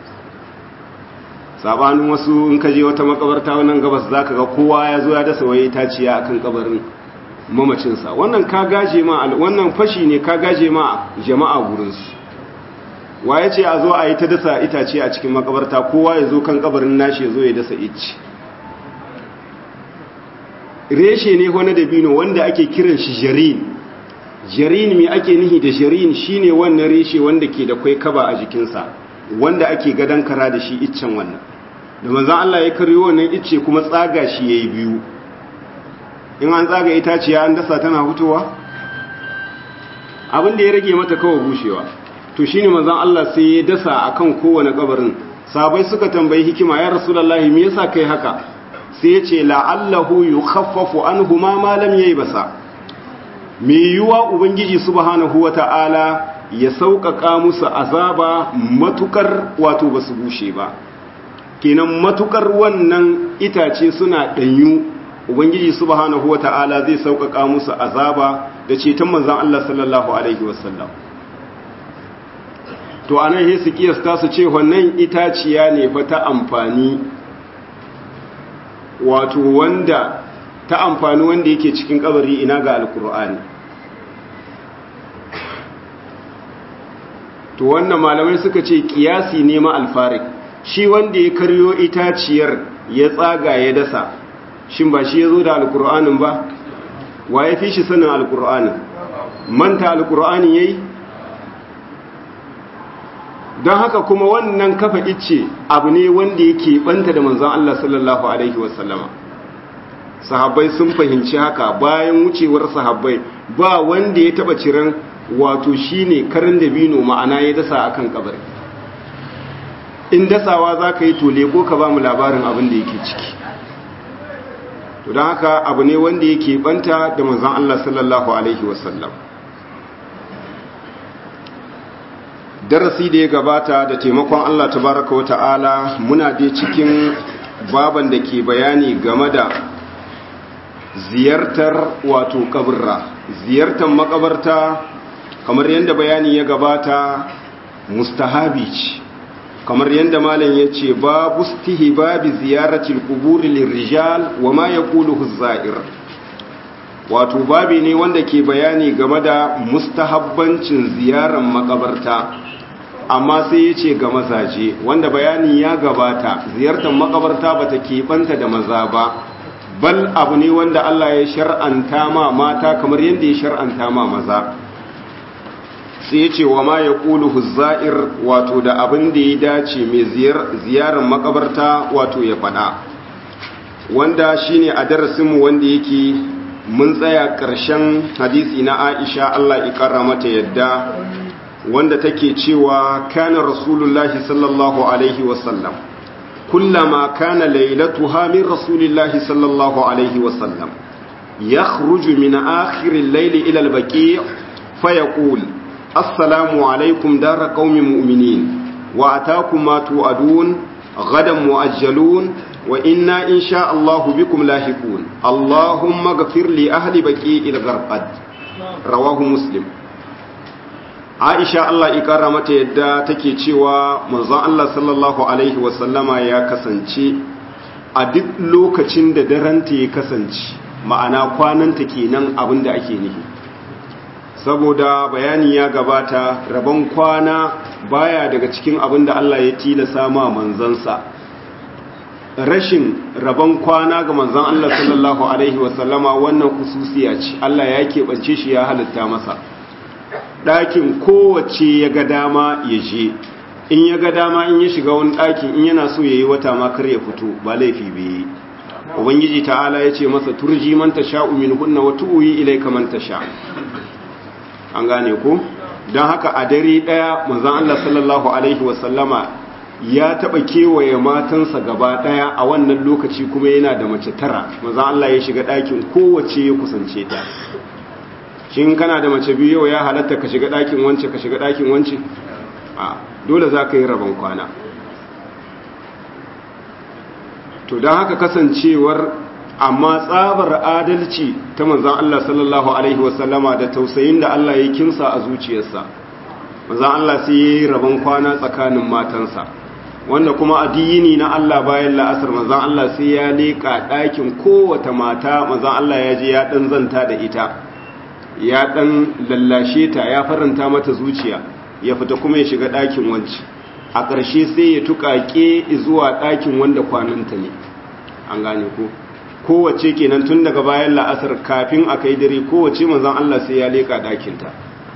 sabanin wasu in ka je wata makabarta wannan gabas zaka ga kowa ya zo ya dasa waye taciya akan kabarin mamacinsa wannan ka gaje ma wannan fashi ne ka gaje ma jama'a gurinsu waye ce a zo a yi ta dasa itace a cikin makabarta kowa ya zo kan kabarin nashi ya zo ya dasa icci reshe ne wani dabino wanda ake kiran shi jarin jarin mai ake nihi da jarin shine wannan reshe wanda ke da kwai kaba a jikinsa wanda ake gadon kara da shi iccen wannan da manzan Allah ya karyo wannan icce kuma tsaga shi yayi biyu in an tsaga itaciya an dasa tana hutowa abin da ya rage mata kawai bushewa to shine manzon Allah sai ya dasa akan kowane kabarin sabai suka tambayi hikima ya rasulullahi me yasa kai haka sai ya ce la'allahu yukhaffafu anhuma ma lam basa. me yuwa ubangiji subhanahu wata'ala ya sauƙaƙa musu azaba matukar wato basu bushe ba kenan matukar wannan itace suna danyu ubangiji subhanahu wata'ala zai sauƙaƙa musu azaba da ceton manzon Allah sallallahu alaihi wasallam to anan sai su kiyasta su ce wannan itaciya ne fa ta amfani wato wanda ta amfani wanda yake cikin kabari ina ga alkur'ani to wannan malamai suka ce kiyasi ne ma alfarik shi wanda ya karyo itaciyar ya tsaga ya dasa shin ba shi ya zo da alkur'anin ba wa ya fi shi sanin alkur'anin manta alkur'anin ya yi don haka kuma wannan kafa icce abu ne wanda yake banta da manzon Allah sallallahu alaihi wasallama sahabbai sun fahimci haka bayan wucewar sahabbai ba wanda ya taba ciran wato shine karin dabino ma'ana ya dasa akan kabari in dasawa za ka yi to leko ka ba mu labarin abin da yake ciki to don haka abu ne wanda yake banta da manzon Allah sallallahu alaihi wasallam darasi da ya gabata da taimakon Allah tabaraka wa ta'ala muna dai cikin baban da ke bayani game da ziyartar wato kaburra ziyartar makabarta kamar yadda bayani ya gabata mustahabi ce kamar yadda malam ya ce babu babi ziyaratil kuburi lirrijal wa ma yaquluhu az-za'ir wato babi ne wanda ke bayani game da mustahabbancin ziyarar makabarta amma sai ya ce ga mazaje wanda bayani ya gabata ziyartar makabarta ba ta keɓanta da maza ba bal abu ne wanda Allah ya shar'anta ma mata kamar yadda ya shar'anta ma maza sai ya ce wa ma ya ƙulu huzza'ir wato da abin da ya dace mai ziyarar makabarta wato ya faɗa wanda shine a darasinmu wanda yake mun tsaya ƙarshen hadisi na aisha Allah ya mata yadda wanda take cewa kana rasulullahi sallallahu alaihi wasallam kullama kana lailatuha min rasulillahi sallallahu alaihi wasallam yakhruju min akhir al-layl ila al-baqi' fayaqul assalamu alaikum dar qaumin mu'minin wa ataakum ma tu'adun ghadan mu'ajjalun wa inna insha Allah bikum lahiqun allahumma ighfir li ahli baqi'il gharqad rawahu muslim aisha Allah ikara mata yadda take cewa manzon Allah sallallahu alaihi wasallama ya kasance a duk lokacin da daranta ya kasance ma'ana kwananta kenan abin da ake nihi saboda bayani ya gabata rabon kwana baya daga cikin abin da Allah ya tilasa ma manzansa rashin rabon kwana ga manzon Allah sallallahu alaihi wasallama wannan kususiya ce Allah ya keɓance shi ya halitta masa ɗakin kowace ya ga dama ya je in ya ga dama in ya shiga wani ɗakin in yana so ya yi wata makar ya fito ba laifi bai ubangiji ta'ala ya ce masa turji man ta sha'u min hunna wa tu'uyi ilaika man ta sha an gane ko don haka a dare ɗaya manzon Allah sallallahu alaihi wasallama ya taɓa kewaye matansa gaba ɗaya a wannan lokaci kuma yana da mace tara manzon Allah ya shiga ɗakin kowace ya kusance ta shin kana da mace biyu yau ya halatta ka shiga ɗakin wance ka shiga ɗakin wance a dole za ka yi rabon kwana to don haka kasancewar amma tsabar adalci ta manzan Allah sallallahu Alaihi wasallama da tausayin da Allah ya kinsa a zuciyarsa manzan Allah sai ya yi rabon kwana tsakanin matansa wanda kuma addini na Allah bayan la'asar manzan Allah sai ya leƙa ɗakin kowata mata manzan Allah ya je ya ɗan zanta da ita ya ɗan lallashe ta ya faranta mata zuciya ya fita kuma ya shiga ɗakin wanci a ƙarshe sai ya tuƙaƙe zuwa ɗakin wanda kwananta ne an gane ko kowace kenan tun daga bayan la'asar kafin a kai dare kowace manzan Allah sai ya leƙa ɗakinta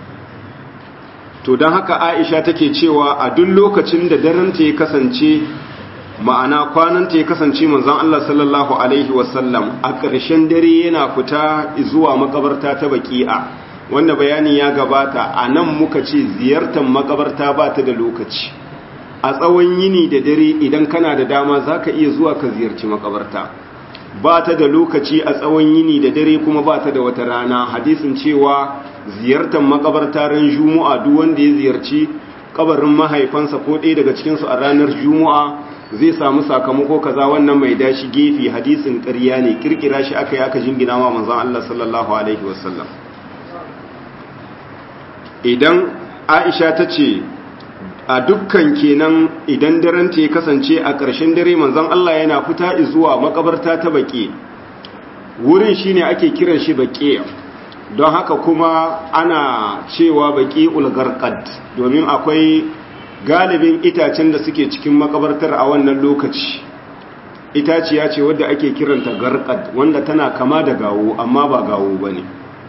to don haka aisha take cewa a duk lokacin da daranta ya kasance ma'ana kwananta ya kasance manzon Allah sallallahu alaihi wasallam a ƙarshen dare yana fita zuwa makabarta ta baki'a wanda bayani ya gabata a nan muka ce ziyartar makabarta ba ta da lokaci a tsawon yini da dare idan kana da dama za ka iya zuwa ka ziyarci makabarta ba ta da lokaci a tsawon yini da dare kuma ba ta da wata rana hadisin cewa ziyartar makabarta ran juma'a duk wanda ya ziyarci kabarin mahaifansa ko ɗaya daga cikinsu a ranar juma'a zai samu sakamako kaza wannan mai dashi gefe hadisin ƙarya ne kirkira shi aka yi aka jingina ma manzon Allah sallallahu alaihi wasallam idan Aisha ta ce a dukkan kenan idan daren ta ya kasance a ƙarshen dare manzon Allah yana fita zuwa makabarta ta baƙi wurin shine ake kiran shi baƙi don haka kuma ana cewa baƙi ulgarqad domin akwai galibin itacen da suke cikin makabartar a wannan lokaci itaciya ce wadda ake kiranta garqad wanda tana kama da gawo amma ba gawo bane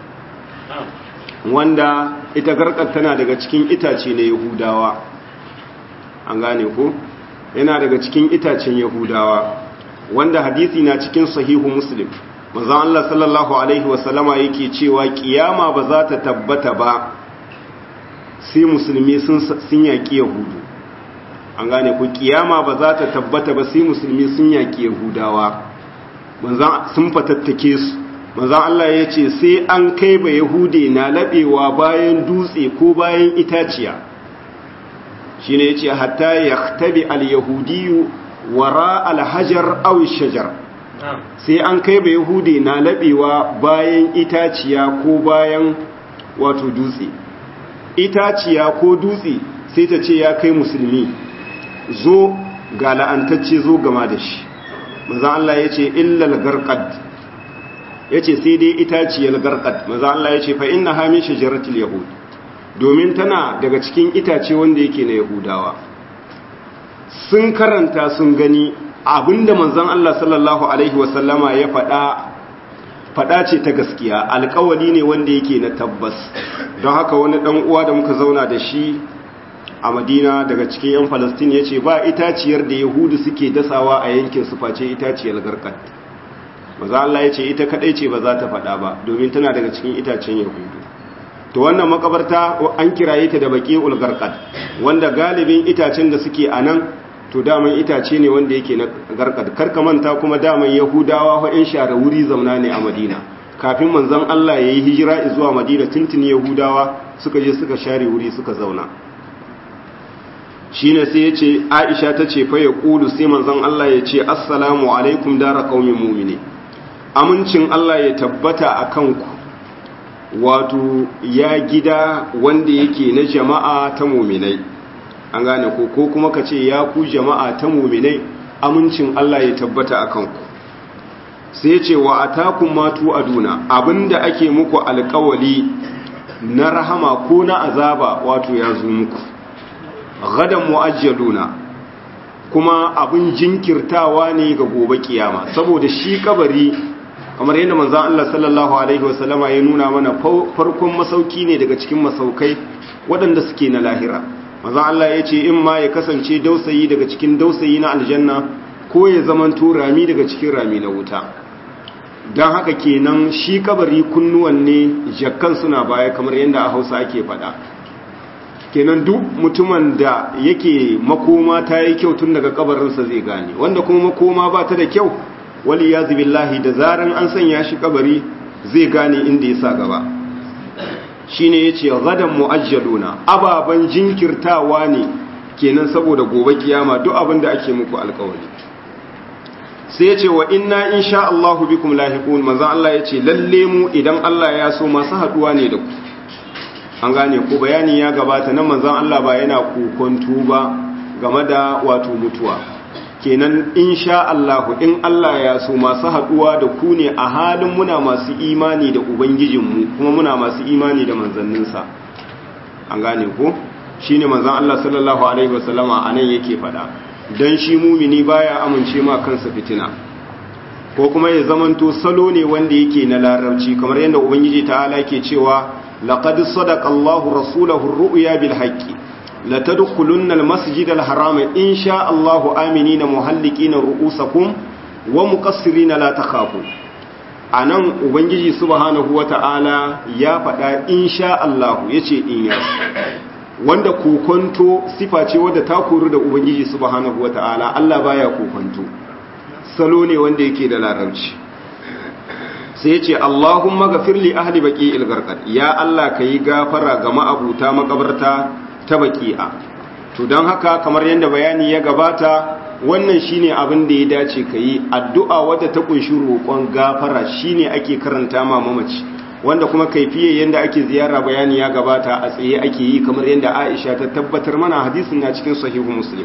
wanda ita garqad tana daga cikin itace na yahudawa an gane ko yana daga cikin itacen yahudawa wanda hadisi na cikin sahihu muslim manzon Allah sallallahu alaihi wasallama yake cewa kiyama ba za ta tabbata ba sai musulmi sun yaƙi yahudu an gane ku kiyama ba za ta tabbata ba sai musulmi sun yaƙi yahudawa sun fatattake su manzan Allah ya ce sai an kai ba yahude na laɓewa bayan dutse ko bayan itaciya shi ne ya ce hatta ya tabi al-yahudiyu wara al-hajar awi shajar sai an kai ba yahude na laɓewa bayan itaciya ko bayan wato dutse itaciya ko dutse sai ta ce ya kai musulmi zo ga la'antacce zo gama da shi maza Allah ya ce illal garqad ya ce sai dai itaciyar garqad maza Allah ya ce fa inna hami shajaratul yahud domin tana daga cikin itace wanda yake na yahudawa sun karanta sun gani abinda manzon Allah sallallahu alaihi wasallama ya faɗa faɗa ce ta gaskiya alkawali ne wanda yake na tabbas don haka wani ɗan uwa da muka zauna da shi a madina daga cikin 'yan falastin ya ce ba itaciyar da yahudu suke dasawa a yankin su face itaciyar garkat maza Allah ya ce ita kadai ce ba za ta faɗa ba domin tana daga cikin itacen yahudu to wannan makabarta an kiraye ta da baki ulgarkat wanda galibin itacen da suke a nan to daman itace ne wanda yake na garkat karka manta kuma daman yahudawa ko 'yan share wuri zauna ne a madina kafin manzon Allah ya yi hijira zuwa madina tuntuni yahudawa suka je suka share wuri suka zauna shine sai ya ce aisha ta ce fa ya ƙulu sai manzon Allah ya ce assalamu alaikum dara ƙaumin mumini amincin Allah ya tabbata a kanku wato ya gida wanda yake na jama'a ta muminai an gane ko ko kuma ka ce ya ku jama'a ta muminai amincin Allah ya tabbata a kanku sai ce wa atakum matu aduna abinda ake muku alƙawali na rahama ko na azaba wato ya zo muku gadan mu'ajjaluna kuma abin jinkirtawa ne ga gobe kiyama saboda shi kabari kamar yadda manzon Allah sallallahu alaihi wasallama ya nuna mana farkon masauki ne daga cikin masaukai waɗanda suke na lahira manzon Allah ya ce in ma ya kasance dausayi daga cikin dausayi na aljanna ko ya zamanto rami daga cikin rami na wuta don haka kenan shi kabari kunnuwan ne jakkan suna baya kamar yadda a hausa ake faɗa kenan duk mutumin da yake makoma ta yi kyau tun daga kabarinsa zai gane wanda kuma makoma ba ta da kyau wali ya billahi da zaran an sanya shi kabari zai gane inda ya sa gaba shi ne ya ce gadan mu'ajjaluna ababen jinkirtawa ne kenan saboda gobe kiyama duk abin da ake muku alkawari sai ya ce wa inna insha Allahu bikum lahiqun manzo Allah ya ce lalle mu idan Allah ya so masu haduwa ne da ku an gane ko bayani ya gabata nan manzon Allah ba yana kokonto ba game da wato mutuwa kenan insha Allah in Allah ya so masu haduwa da ku ne a halin muna masu imani da ubangijinmu kuma muna masu imani da manzanninsa an gane ko shine manzon Allah sallallahu alaihi wasallama anan yake fada dan shi mumini baya amince ma kansa fitina ko kuma ya zamanto salo ne wanda yake na larabci kamar yadda ubangiji ta'ala ke cewa لقد صدق الله رسوله الرؤيا بالحق لتدخلن المسجد الحرام إن شاء الله آمنين محلقين رؤوسكم ومقصرين لا تخافوا anan ubangiji subhanahu wata'ala ya faɗa insha Allah yace in ya wanda kokonto sifa ce wadda ta koru da ubangiji subhanahu wata'ala Allah baya kokonto salo ne wanda yake da larabci sai ce Allahumma gafir li ahli baqi'il garqad ya Allah kai gafara ga ma'abuta makabarta ta baqi'a to dan haka kamar yanda bayani ya gabata wannan shine abin da ya dace kai addu'a wadda ta kunshi roƙon gafara shine ake karanta ma mamaci wanda kuma kaifiye yanda ake ziyara bayani ya gabata a tsaye ake yi kamar yanda Aisha ta tabbatar mana hadisin na cikin sahihu Muslim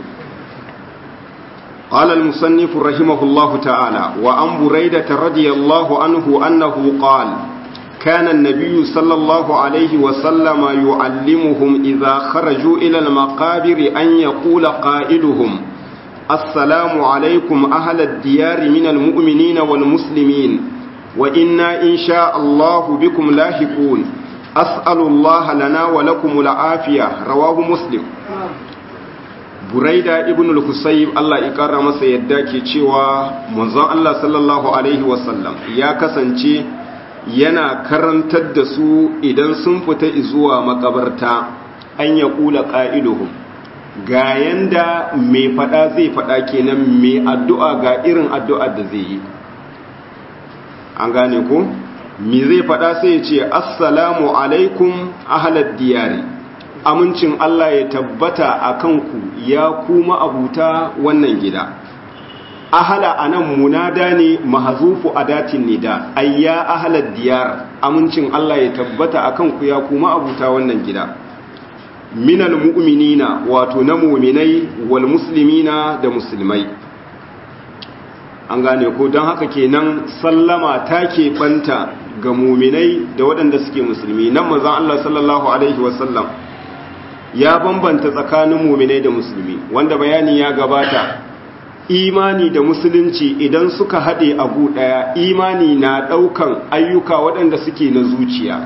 قال المصنف رحمه الله تعالى وعن بريدة رضي الله عنه أنه قال كان النبي صلى الله عليه وسلم يعلمهم إذا خرجوا إلى المقابر أن يقول قائلهم السلام عليكم أهل الديار من المؤمنين والمسلمين وإنا إن شاء الله بكم لاحقون أسأل الله لنا ولكم العافية رواه مسلم buraida ibn al-husayb Allah ya kara masa yadda ke cewa manzon Allah sallallahu alaihi wasallam ya kasance yana karantar da su idan sun fita zuwa makabarta an ya kula qa'iluhum ga yanda mai fada zai fada kenan mai addu'a ga irin addu'ar da zai yi an gane ko me zai fada sai ya ce assalamu alaikum ahlad diyari amincin Allah ya tabbata a kanku ya kuma abuta wannan gida ahala anan munada ne mahazufu adatin nida ayya ahalad diyar amincin Allah ya tabbata a kanku ya kuma abuta wannan gida minal mu'minina wato na mu'minai wal muslimina da musulmai an gane ko don haka kenan sallama ta ke banta ga muminai da waɗanda suke musulmi nan manzon Allah sallallahu alaihi wasallam ya bambanta tsakanin muminai da musulmi wanda bayani ya gabata imani da musulunci idan suka haɗe abu ɗaya imani na ɗaukan ayyuka waɗanda suke na zuciya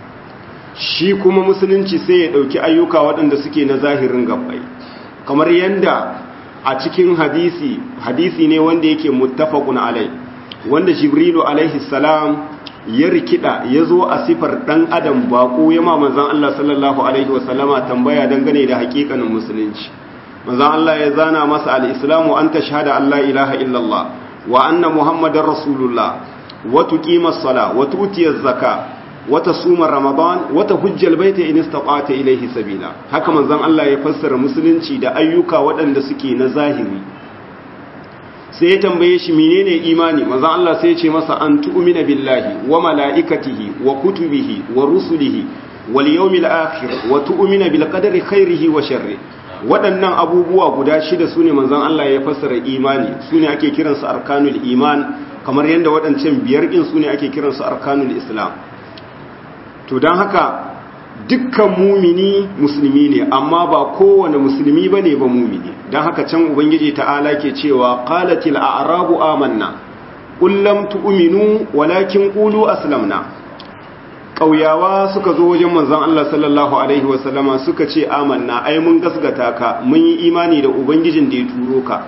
shi kuma musulunci sai ya ɗauki ayyuka waɗanda suke na zahirin gabbai kamar yadda a cikin hadisi hadisi ne wanda yake muttafaqun alai wanda jibrilu alaihi salam ya rikida ya zo a sifar ɗan adam baƙo ya ma manzan Allah sallallahu alaihi wasallama tambaya dangane da hakikanin musulunci manzan Allah ya zana masa al-islamu an tashhada Allah ilaha illallah wa anna muhammadar rasulullah wa tuqima sala wa tu'tiya zaka wata suma ramadan wata hujjal baita in istata ilaihi sabila haka manzon Allah ya fassara musulunci da ayyuka waɗanda suke na zahiri sai ya tambaye shi menene imani manzon Allah sai ya ce masa an tu'mina billahi wa malaikatihi wa kutubihi wa rusulihi wal yawmil akhir wa tu'mina bil qadari khairihi wa sharri waɗannan abubuwa guda shida sune manzon Allah ya fassara imani sune ake kiransu arkanul iman kamar yadda waɗancan biyar din sune ake kiransu arkanul islam to don haka dukkan mumini musulmi ne amma ba kowane musulmi ba ne ba mumini don haka can ubangiji ta'ala ke cewa qalatil a'rabu amanna kullam tu'minu walakin qulu aslamna ƙauyawa suka zo wajen manzon Allah sallallahu alaihi wasallama suka ce amanna ai mun gasgata ka mun yi imani da ubangijin da ya turo ka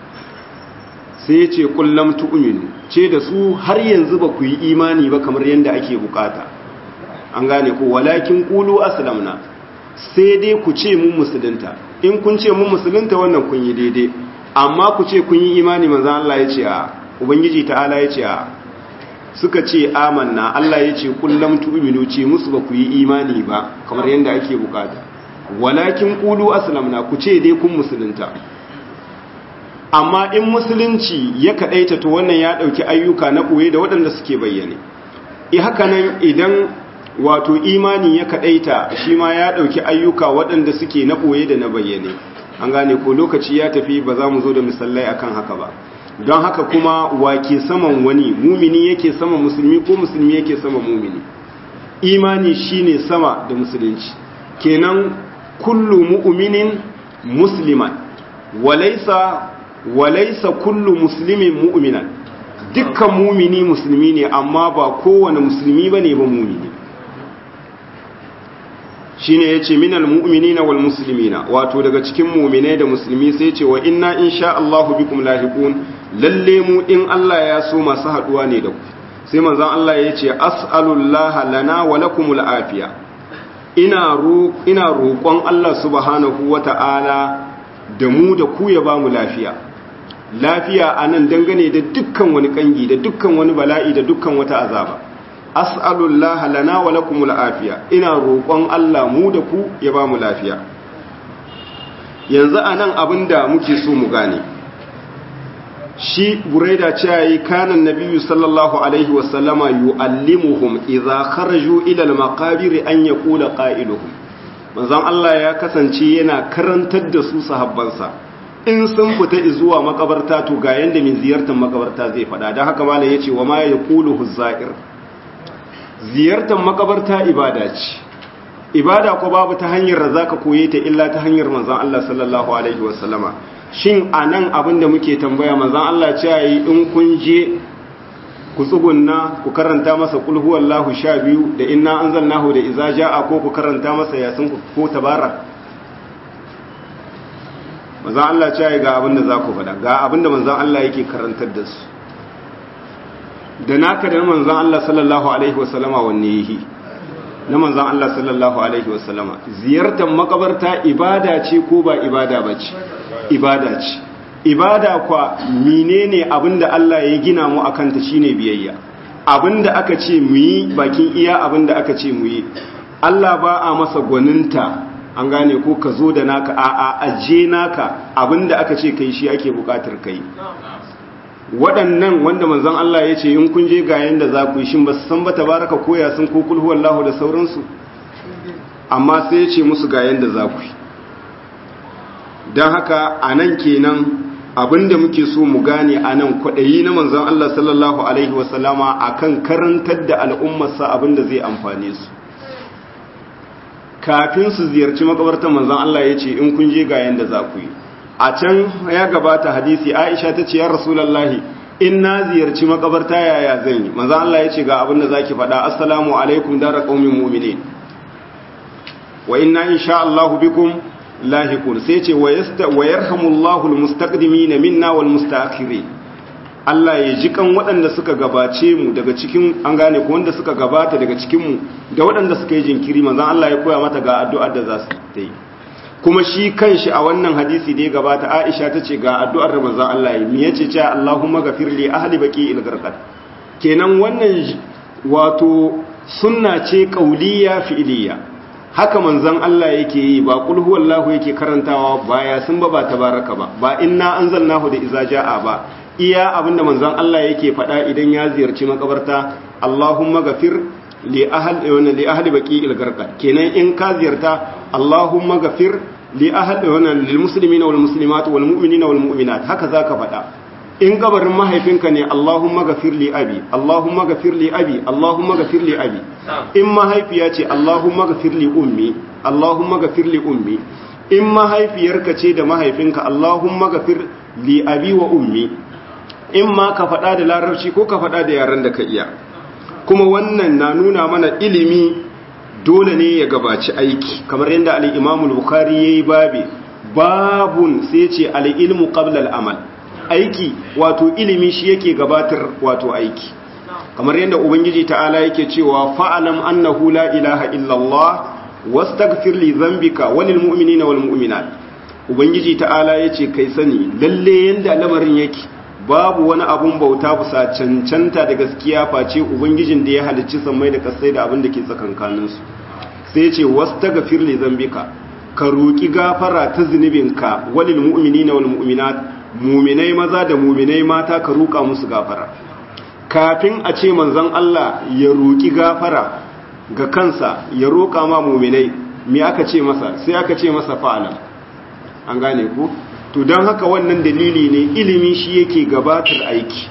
sai ya ce kullam tu'minu ce da su har yanzu ba ku yi imani ba kamar yadda ake bukata an gane ku walakin kulu aslamna sai dai ku ce mun musulunta in kun ce mun musulunta wannan kun yi daidai amma ku ce kun yi imani manzo Allah ya ce a ubangiji ta'ala ya ce a suka ce amanna Allah ya ce kullum tu'minu ce musu ba ku yi imani ba kamar yadda ake bukata walakin kulu aslamna ku ce dai kun musulunta amma in musulunci ya kadaita to wannan ya dauki ayyuka na koye da waɗanda suke bayyane i haka nan idan wato imani ya kadaita shi ma ya dauki ayyuka waɗanda suke na ɓoye da na bayyane an gane ko lokaci ya tafi ba za mu zo da misalai akan haka ba don haka kuma wake saman wani mumini yake sama musulmi ko musulmi yake sama mumini imani shine sama da musulunci kenan kullu mu'minin musliman walaysa walaysa kullu muslimin mu'minan dukkan mumini musulmi ne amma ba kowane musulmi bane ba mumini shine yace minal mu'minina wal muslimina wato daga cikin mu'minai da musulmi sai yace wa inna insha Allahu bikum lahiqun lalle mu in Allah ya so masu haduwa ne da ku sai manzon Allah yace as'alullaha lana wa lakumul afiya ina ro ina roƙon Allah subhanahu wata'ala da mu da ku ya bamu lafiya lafiya anan dangane da dukkan wani kangi da dukkan wani bala'i da dukkan wata azaba as'alullah lana wa lakumul afiya ina roƙon Allah mu da ku ya ba mu lafiya yanzu anan abinda muke so mu gane shi buraida cewa yi kanan nabiyyu sallallahu alaihi wa sallama yu'allimuhum idza kharaju ila al-maqabir an yaqula qailuhum manzon Allah ya kasance yana karantar da su sahabbansa in sun fita zuwa makabarta to ga yanda mai ziyartar makabarta zai faɗa don haka malai yace wa ma yaqulu huzair ziyartar makabarta ibada ce ibada ko babu ta hanyar da zaka koye ta illa ta hanyar manzon Allah sallallahu alaihi wasallama shin anan abin da muke tambaya manzon Allah ce yi in kun je ku tsugunna ku karanta masa kul huwallahu sha biyu da inna anzalnahu da iza jaa ko ku karanta masa yasin ko tabara manzon Allah ce ga abin da za ku faɗa ga abin da manzon Allah yake karantar da su da naka da manzan Allah sallallahu Alaihi wasallama wanne yi na manzan Allah sallallahu Alaihi wasallama ziyartar makabarta ibada ce ko ba ibada ba ce ibada ce ibada kwa menene abinda Allah ya gina mu akanta shine biyayya abinda aka ce mu yi bakin iya abinda aka ce mu yi Allah ba a masa gwaninta an gane ko ka zo da naka a a aje naka abinda aka ce kai shi ake bukatar kai waɗannan wanda manzon Allah ya ce in kun je ga yanda za ku yi shin ba su san ba tabaraka koya sun ko kulhu wallahu da sauransu amma sai ya ce musu ga yanda za ku yi don haka a nan kenan abinda muke so mu gane a nan kwaɗayi na manzon Allah sallallahu alaihi wasallama akan karantar da al'ummarsa abinda zai amfane su kafin su ziyarci makabartar manzon Allah ya ce in kun je ga yanda za ku yi a can ya gabata hadisi Aisha ta ce ya Rasulullahi in na ziyarci makabarta yaya zan yi manzon Allah ya ce ga abin da zaki faɗa assalamu alaikum dara qaumin mu'minin wa inna insha Allah bikum lahiqun sai ce wa yasta wa yarhamullahu almustaqdimin minna wal mustaakhirin Allah ya ji kan waɗanda suka gabace mu daga cikin an gane ko wanda suka gabata daga cikin mu da waɗanda suka yi jinkiri manzon Allah ya koya mata ga addu'ar da za su yi kuma shi kanshi a wannan hadisi da ya gabata Aisha ta ce ga addu'ar da manzon Allah ya yi yace cewa Allahumma ghafir li ahli baqi'il gharqad kenan wannan wato sunna ce qauliyya fi'liyya haka manzon Allah yake yi ba kul huwallahu yake karantawa ba ya sun ba ba tabaraka ba ba inna anzalnahu da iza jaa ba iya abinda manzon Allah yake faɗa idan ya ziyarci makabarta Allahumma ghafir li ahli wa li ahli baqi'il gharqad kenan in ka ziyarta Allahumma ghafir li ahli wa lil muslimina wal muslimat wal mu'minina wal mu'minat haka zaka faɗa in gabarin mahaifinka ne Allahumma ghafir li abi Allahumma ghafir li abi Allahumma ghafir li abi in mahaifiya ce Allahumma ghafir li ummi Allahumma ghafir li ummi in mahaifiyarka ce da mahaifinka Allahumma ghafir li abi wa ummi in ma ka faɗa da larabci ko ka faɗa da yaran da ka iya kuma wannan na nuna mana ilimi dole ne ya gabaci aiki kamar yadda al-Imam al-Bukhari yayi babi babun sai ce al-ilmu qabla al-amal aiki wato ilimi shi yake gabatar wato aiki kamar yadda ubangiji ta'ala yake cewa fa'alam annahu la ilaha illallah wastaghfir li dhanbika walil mu'minina wal mu'minat ubangiji ta'ala yace kai sani lalle yanda lamarin yake babu wani abun bauta bisa cancanta da gaskiya face ubangijin da ya halicci sammai da kasai da abin da ke tsakankanin su sai yace wastaghfir li dhanbika ka roki gafara ta zunubinka walil mu'minina wal mu'minat muminai maza da muminai mata ka roƙa musu gafara kafin a ce manzon Allah ya roƙi gafara ga kansa ya roƙa ma muminai me aka ce masa sai aka ce masa fa'alam an gane ku to don haka wannan dalili ne ilimi shi yake gabatar aiki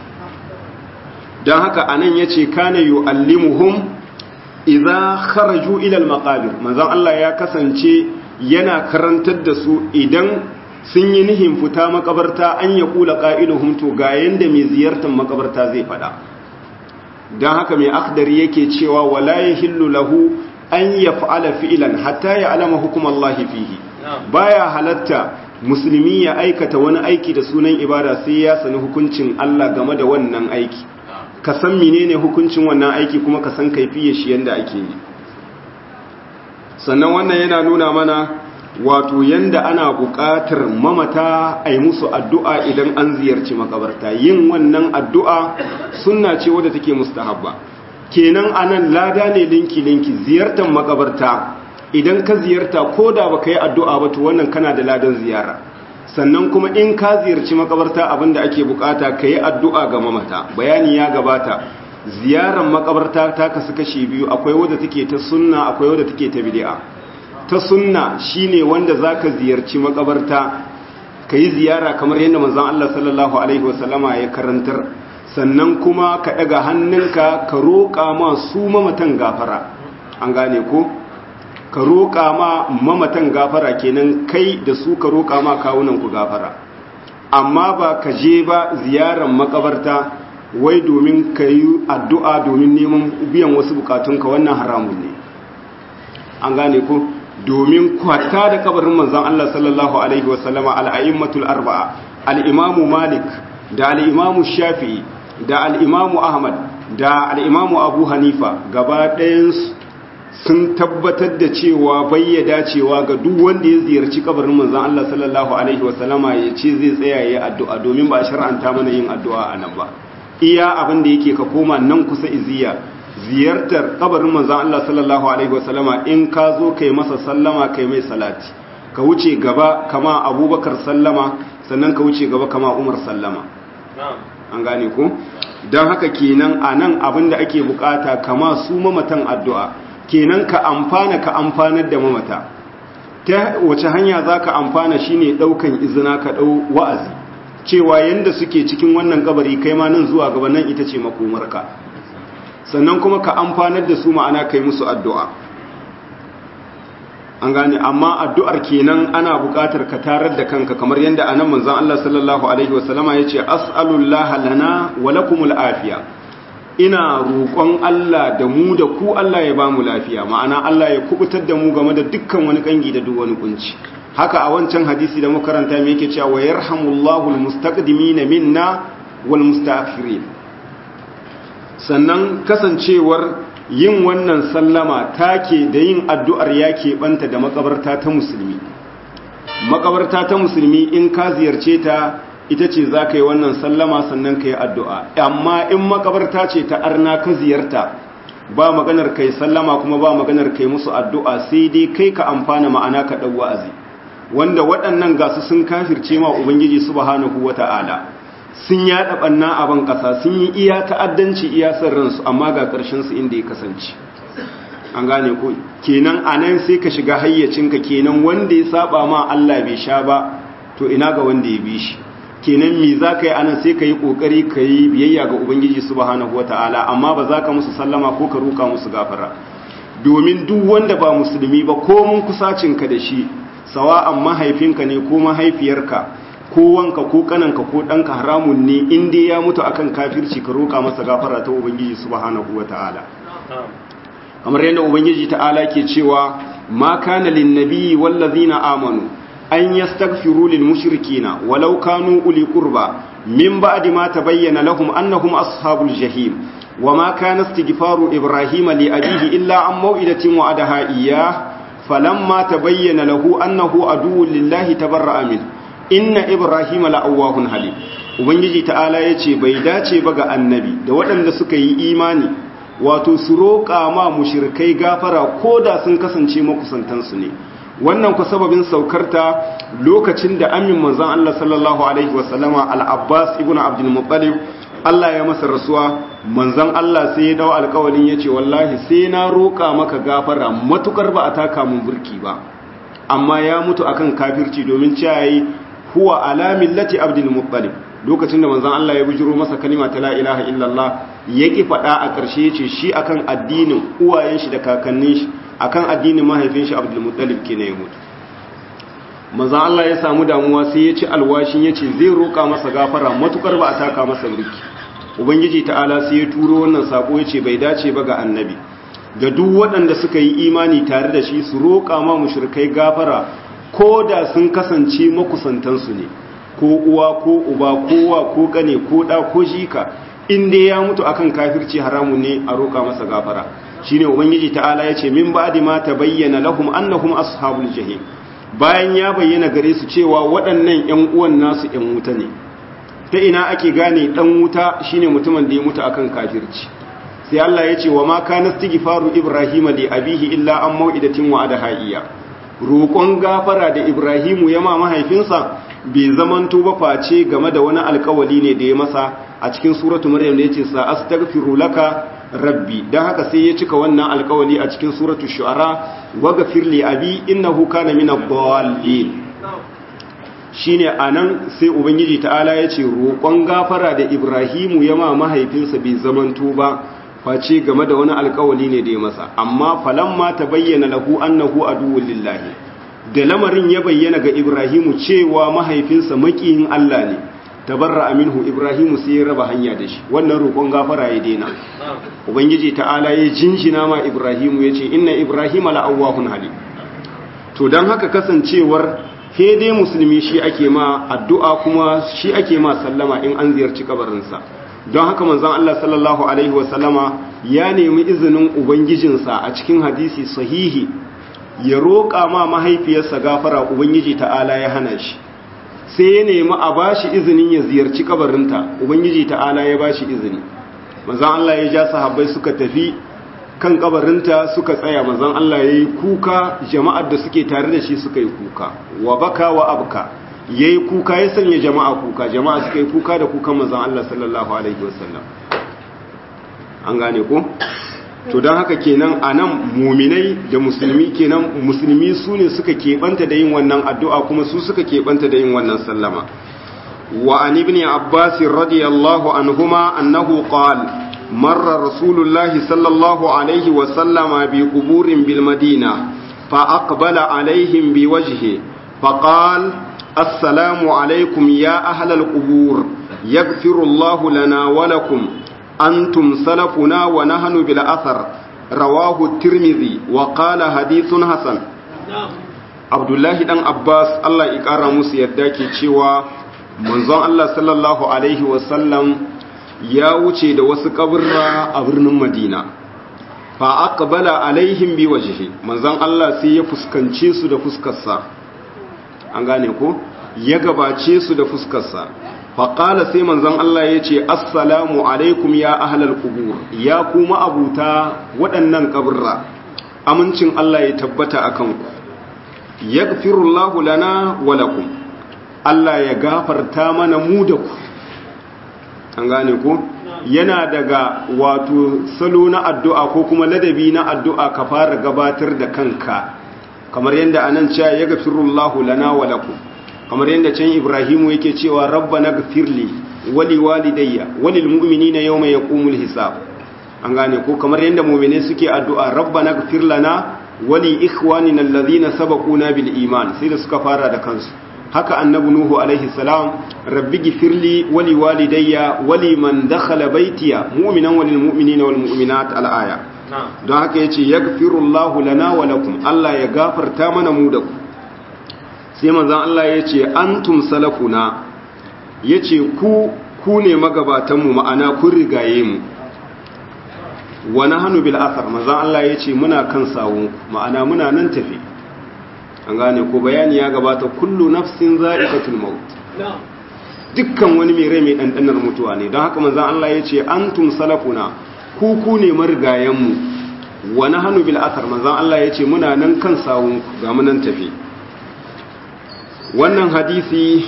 don haka anan yace kana yu'allimuhum idza kharaju ila al-maqabir manzon Allah ya kasance yana karantar da su idan sun yi nihin fita makabarta an ya kula ƙa'iluhun to ga yadda mai ziyartar makabarta zai fada don haka mai akdar yake cewa wala ya hillu lahu an ya fa'ala fi'ilan hatta ya alama hukumar Allah fihi baya halatta musulmi ya aikata wani aiki da sunan ibada sai ya sani hukuncin Allah game da wannan aiki ka san menene hukuncin wannan aiki kuma ka san kaifiyar shi yadda ake yi sannan wannan yana nuna mana wato yanda ana buƙatar mamata a yi musu addu'a idan an ziyarci makabarta yin wannan addu'a suna ce wadda take mustahabba kenan anan lada ne linki-linki ziyartar makabarta idan ka ziyarta ko da ba ka yi addu'a ba to wannan kana da ladan ziyara sannan kuma in ka ziyarci makabarta abinda ake bukata ka yi addu'a ga mamata bayani ya gabata ziyarar makabarta ta kasu kashi biyu akwai wadda take ta sunna akwai wadda take ta bid'a ta sunna shine wanda zaka ziyarci makabarta yi ziyara kamar yadda manzon Allah sallallahu alaihi wasallama ya karantar sannan kuma ka daga hannunka ka roƙa ma su mamatan gafara an gane ko ka roƙa ma mamatan gafara kenan kai da su ka roƙa ma kawunan ku gafara amma ba ka je ba ziyarar makabarta wai domin ka yi addu'a domin neman biyan wasu bukatunka wannan haramun ne an gane ko domin kwata da kabarin manzan Allah sallallahu Alaihi wasallama al'ayimmatul arba'a al'imamu malik da al'imamu shafi'i da al'imamu ahmad da al'imamu abu hanifa gaba ɗayansu sun tabbatar da cewa bayyada cewa ga duk wanda ya ziyarci kabarin manzan Allah sallallahu Alaihi wasallama ya ce zai tsaya ya addu'a domin ba shar'anta mana yin addu'a a nan ba iya abin da yake ka koma nan kusa iziya ziyartar kabarin manzan Allah sallallahu Alaihi wasallama in ka zo kai masa sallama kai mai salati ka wuce gaba kama abubakar sallama sannan ka wuce gaba kama umar sallama an gane ku don haka kenan a nan abin da ake bukata kama su mamatan addu'a kenan ka amfana ka amfanar da mamata ta wace hanya za ka amfana shine ɗaukan izina ka ɗau wa'azi cewa yanda suke cikin wannan kabari kai ma nan zuwa gaba nan ita ce makomarka sannan kuma ka amfanar da su ma'ana kai musu addu'a an gane amma addu'ar kenan ana buƙatar ka tarar da kanka kamar yadda anan manzon Allah sallallahu alaihi wasallama yace as'alullaha lana wa lakumul afiya ina roƙon Allah da mu da ku Allah ya ba mu lafiya ma'ana Allah ya kubutar da mu game da dukkan wani kangi da duk wani kunci haka a wancan hadisi da makaranta me yake cewa yarhamullahu almustaqdimina minna wal mustaakhirin sannan kasancewar yin wannan sallama take da yin addu'ar ya keɓanta da makabarta ta musulmi makabarta ta musulmi in ka ziyarce ta ita ce za ka yi wannan sallama sannan ka yi addu'a amma in makabarta ce ta arna ka ziyarta ba maganar kai sallama kuma ba maganar kai musu addu'a sai dai kai ka amfana ma'ana ka ɗau wa'azi wanda waɗannan gasu sun kafirce ma ubangiji subhanahu wata'ala sun yaɗa ɓanna a ban ƙasa sun yi iya ta'addanci iya son ransu amma ga ƙarshensu inda ya kasance an gane ko kenan a nan sai ka shiga hayyacinka kenan wanda ya saba ma Allah bai sha ba to ina ga wanda ya bi shi kenan me za ka yi anan sai ka yi ƙoƙari ka yi biyayya ga ubangiji subhanahu wata'ala amma ba za ka musu sallama ko ka roka musu gafara domin duk wanda ba musulmi ba ko mun kusacinka da shi sawa'an mahaifinka ne ko mahaifiyarka ko wanka ko kananka ko ɗanka haramun ne inda ya mutu akan kafirci ka roka masa gafara ta ubangiji subhanahu wata'ala kamar yadda ubangiji ta'ala ke cewa ma kana lin nabiyyi wallazina amanu an yastaghfiru lil mushrikina walau kanu uli qurba min ba'di ma tabayyana lahum annahum ashabul jahim wama kana istighfaru ibrahima li abihi illa an maw'idatin wa'adaha iyyah falamma tabayyana lahu annahu aduwwun lillahi tabarra'a min inna ibrahima la'awwahun halim ubangiji ta'ala yace bai dace ba ga annabi da waɗanda suka yi imani wato su roƙa ma mushrikai gafara koda sun kasance makusantansu ne wannan ku sababin saukarta lokacin da amin manzon Allah sallallahu alaihi wasallama al-Abbas ibn Abdul Muttalib Allah ya masa rasuwa manzon Allah sai ya dau alƙawarin yace wallahi sai na roƙa maka gafara matukar ba a taka mun burki ba amma ya mutu akan kafirci domin cewa yayi huwa ala millati Abdul Muttalib lokacin da manzon Allah ya bujiro masa kalima ta la ilaha illallah yaki fada a ƙarshe yace shi akan addinin uwayen shi da kakannin shi akan addinin mahaifin shi Abdul Muttalib kenan ya mutu manzon Allah ya samu damuwa sai ya ci alwashin yace zai roka masa gafara matukar ba a taka masa burki ubangiji ta'ala sai ya turo wannan sako yace bai dace ba ga annabi ga duk waɗanda suka yi imani tare da shi su roka ma mushrikai gafara ko da sun kasance makusantansu ne ko uwa ko uba ko wa ko kane ko da ko jika in dai ya mutu akan kafirci haramun ne a roka masa gafara shine ubangiji ta'ala yace min ba'di ma tabayyana lahum annahum ashabul jahim bayan ya bayyana gare su cewa waɗannan ƴan uwan nasu ƴan wuta ne ta ina ake gane dan wuta shine mutumin da ya mutu akan kafirci sai Allah yace wa ma kana istighfaru ibrahima li abihi illa an mau'idatin wa adahaiya roƙon gafara da ibrahimu ya ma mahaifinsa bai zamanto ba face game da wani alkawali ne da ya masa a cikin suratu maryam da yace sa astaghfiru laka rabbi dan haka sai ya cika wannan alkawali a cikin suratu shu'ara waghfir li abi innahu kana min ad-dallin shine anan sai ubangiji ta'ala yace roƙon gafara da ibrahimu ya ma mahaifinsa bai zamanto ba face game da wani alkawali ne da ya masa amma falamma tabayyana lahu annahu aduwwul lillahi da lamarin ya bayyana ga Ibrahimu cewa mahaifinsa makiyin Allah ne tabarra minhu Ibrahimu sai ya raba hanya da shi wannan roƙon gafara ya daina ubangiji ta'ala ya jinjina ma Ibrahimu yace inna Ibrahima la'awwahun halim to dan haka kasancewar he dai musulmi shi ake ma addu'a kuma shi ake ma sallama in an ziyarci kabarinsa don haka manzon Allah sallallahu alaihi wasallama ya nemi izinin ubangijinsa a cikin hadisi sahihi ya roƙa ma mahaifiyarsa gafara ubangiji ta'ala ya hana shi sai ya nemi a bashi izinin ya ziyarci kabarinta ubangiji ta'ala ya bashi izini manzon Allah ya ja sahabbai suka tafi kan kabarinta suka tsaya manzon Allah ya yi kuka jama'ar da suke tare da shi suka yi kuka wa baka wa abka yayi kuka ya sanya jama'a kuka jama'a suka yi kuka da kukan manzon Allah sallallahu alaihi wasallam an gane ko to don haka kenan a nan muminai da musulmi kenan musulmi su ne suka keɓanta da yin wannan addu'a kuma su suka keɓanta da yin wannan sallama وعن ابن عباس رضي الله عنهما أنه قال مر رسول الله صلى الله عليه وسلم بقبور بالمدينة فأقبل عليهم بوجهه فقال السلام عليكم يا أهل القبور يغفر الله لنا ولكم أنتم سلفنا ونحن بالأثر رواه الترمذي وقال حديث حسن عبد الله بن عباس الله يقرا musu yadda ke cewa manzon Allah sallallahu alaihi wasallam ya wuce da wasu kaburra a birnin Madina fa aqbala alaihim bi wajhi manzon Allah sai ya fuskance su da fuskarsa an gane ko ya gabace su da fuskarsa fa qala sai manzon Allah ya ce assalamu alaikum ya ahlal qubur ya kuma abuta waɗannan kaburra amincin Allah ya tabbata akan ku yaghfirullahu lana wa lakum Allah ya gafarta mana mu da ku an gane ko yana daga wato salo na addu'a ko kuma ladabi na addu'a ka fara gabatar da kanka kamar yadda anan cewa ya gafirullahu lana wa lakum kamar yadda can Ibrahimu yake cewa rabbana gafirli wali walidayya walil mu'minina yawma yaqumul hisab an gane ko kamar yadda mu'mine suke addu'a rabbana gafir lana wali ikhwanina alladhina sabaquna bil iman sai da suka fara da kansu haka annabi nuhu alaihi salam rabbi gifirli wali walidayya wali man dakhala baitiya mu'minan walil mu'minina wal mu'minat al aya don haka yace yaghfirullahu lana wa lakum Allah ya gafarta mana mu da ku sai manzon Allah yace antum salafuna yace ku ku ne magabatan mu ma'ana kun rigaye mu wa nahnu bil athar manzon Allah yace muna kan sawun ma'ana muna nan tafi an gane ko bayani ya gabata kullu nafsin za'iqatul maut dukkan wani mai rai mai dandanar mutuwa ne don haka manzon Allah ya ce antum salafuna ku ku ne marigayen mu wa nahnu bil athar manzon Allah ya ce muna nan kan sawun ga mu nan tafi wannan hadisi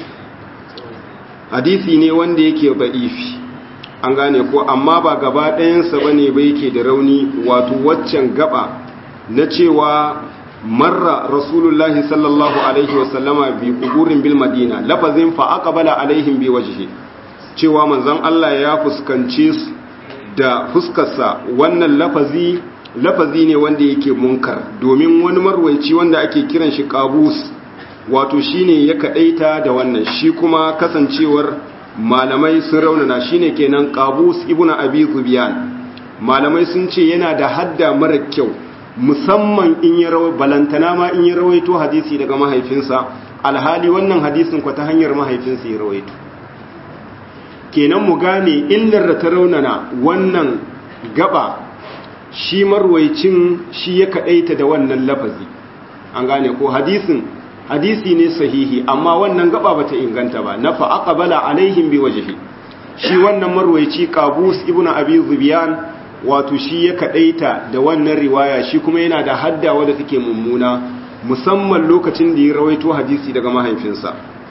hadisi ne wanda yake ba'ifi an gane ko amma ba gaba ɗayansa bane ba yake da rauni wato waccan gaba na cewa marra rasulullahi sallallahu alaihi wasallama bi kuburin bil madina lafazin fa aqbala alaihim bi wajhi cewa manzon Allah ya fuskance su da fuskarsa wannan lafazi lafazi ne wanda yake munkar domin wani marwaici wanda ake kiran shi qabus wato shine ya kadaita da wannan shi kuma kasancewar malamai sun raunana shine kenan qabus ibnu abi zubyan malamai sun ce yana da hadda mara kyau musamman in ya rawai balantana ma in ya rawaito hadisi daga mahaifinsa alhali wannan hadisin kwa ta hanyar mahaifinsa ya rawaito kenan mu gane illar da ta raunana wannan gaba shi marwaicin shi ya kadaita da wannan lafazi an gane ko hadisin hadisi ne sahihi amma wannan gaba bata inganta ba na fa aqbala alaihim bi wajhi shi wannan marwaici qabus ibnu abi zubyan wato shi ya kadaita da wannan riwaya shi kuma yana da hadda wadda take mummuna musamman lokacin da ya rawaito hadisi daga mahaifinsa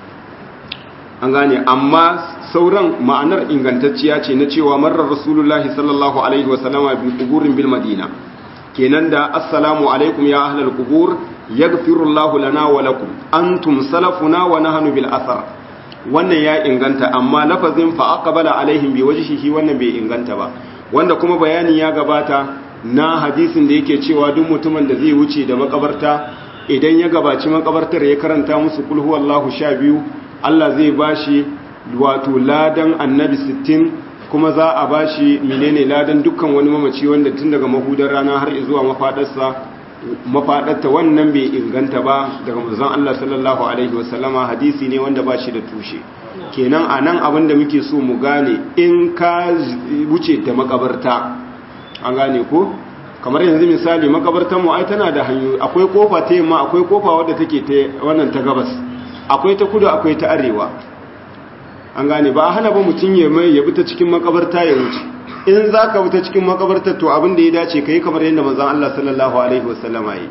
an gane amma sauran ma'anar ingantacciya ce na cewa marar rasulullahi sallallahu alaihi wasallama bi kuburin bil madina kenan da assalamu alaikum ya ahlal kubur yaghfirullahu lana wa lakum antum salafuna wa nahnu bil athar wannan ya inganta amma lafazin fa aqbala alaihim bi wajhihi wannan bai inganta ba wanda kuma bayani ya gabata na hadisin da yake cewa duk mutumin da zai wuce da makabarta idan ya gabaci makabartar ya karanta musu kul huwallahu sha biyu Allah zai bashi wato ladan annabi sittin kuma za a bashi menene ladan dukkan wani mamaci wanda tun daga mahudar rana har zuwa mafadarsa mafadarta wannan bai inganta ba daga manzon Allah sallallahu alaihi wasallama hadisi ne wanda ba shi da tushe kenan a nan abin da muke so mu gane in ka wuce da makabarta an gane ko kamar yanzu misali makabartar mu ai tana da hanyoyi akwai kofa ta yamma akwai kofa wadda take ta wannan ta gabas akwai ta kudu akwai ta arewa an gane ba a hana ba mutum ya mai ya bi ta cikin makabarta ya wuce in za ka bi ta cikin makabarta to abin da ya dace ka yi kamar yadda manzan Allah sallallahu alaihi wasallama yi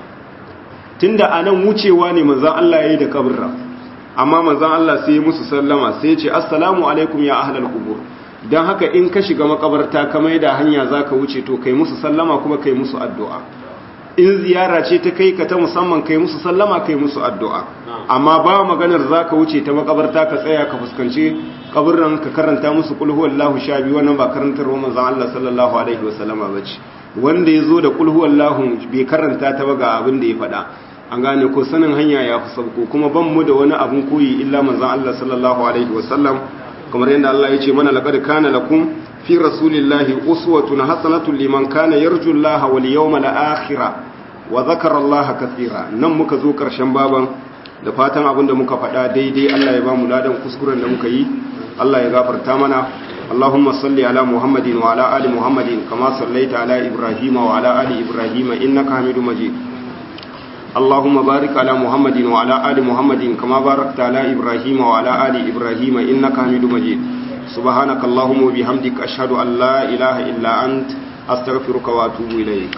tunda a nan wucewa ne manzan Allah ya yi da kabarra amma manzan Allah sai musu sallama sai ce assalamu alaikum ya ahlal qubur dan haka in ka shiga makabarta ka mai da hanya zaka wuce to kai musu sallama kuma kai musu addu'a in ziyara ce ta kai ka ta musamman kai musu sallama kai musu addu'a amma ba maganar za ka wuce ta makabarta ka tsaya ka fuskanci kaburran ka karanta musu kulhu wallahu sha biyu wannan ba karantar roman zan Allah sallallahu alaihi wasallama ba ce wanda ya zo da kulhu wallahu bai karanta ta ba ga abin da ya faɗa an gane ko sanin hanya ya fi sauko kuma ban mu da wani abin koyi illa manzan Allah sallallahu alaihi wasallam kamar yadda Allah ya ce mana laqad kana lakum fi rasulillahi uswatun hasanatun liman kana yarju Allah wal yawmal akhir wa dhakara Allah kathira nan muka zo karshen baban da fatan abinda muka faɗa daidai Allah ya ba mu ladan kuskuren da muka yi Allah ya gafarta mana اللهم صل على محمد وعلى آل محمد كما صليت على إبراهيم وعلى آل إبراهيم إنك حميد مجيد اللهم بارك على محمد وعلى آل محمد كما باركت على إبراهيم وعلى آل إبراهيم إنك حميد مجيد سبحانك اللهم وبحمدك أشهد أن لا إله إلا أنت أستغفرك وأتوب إليك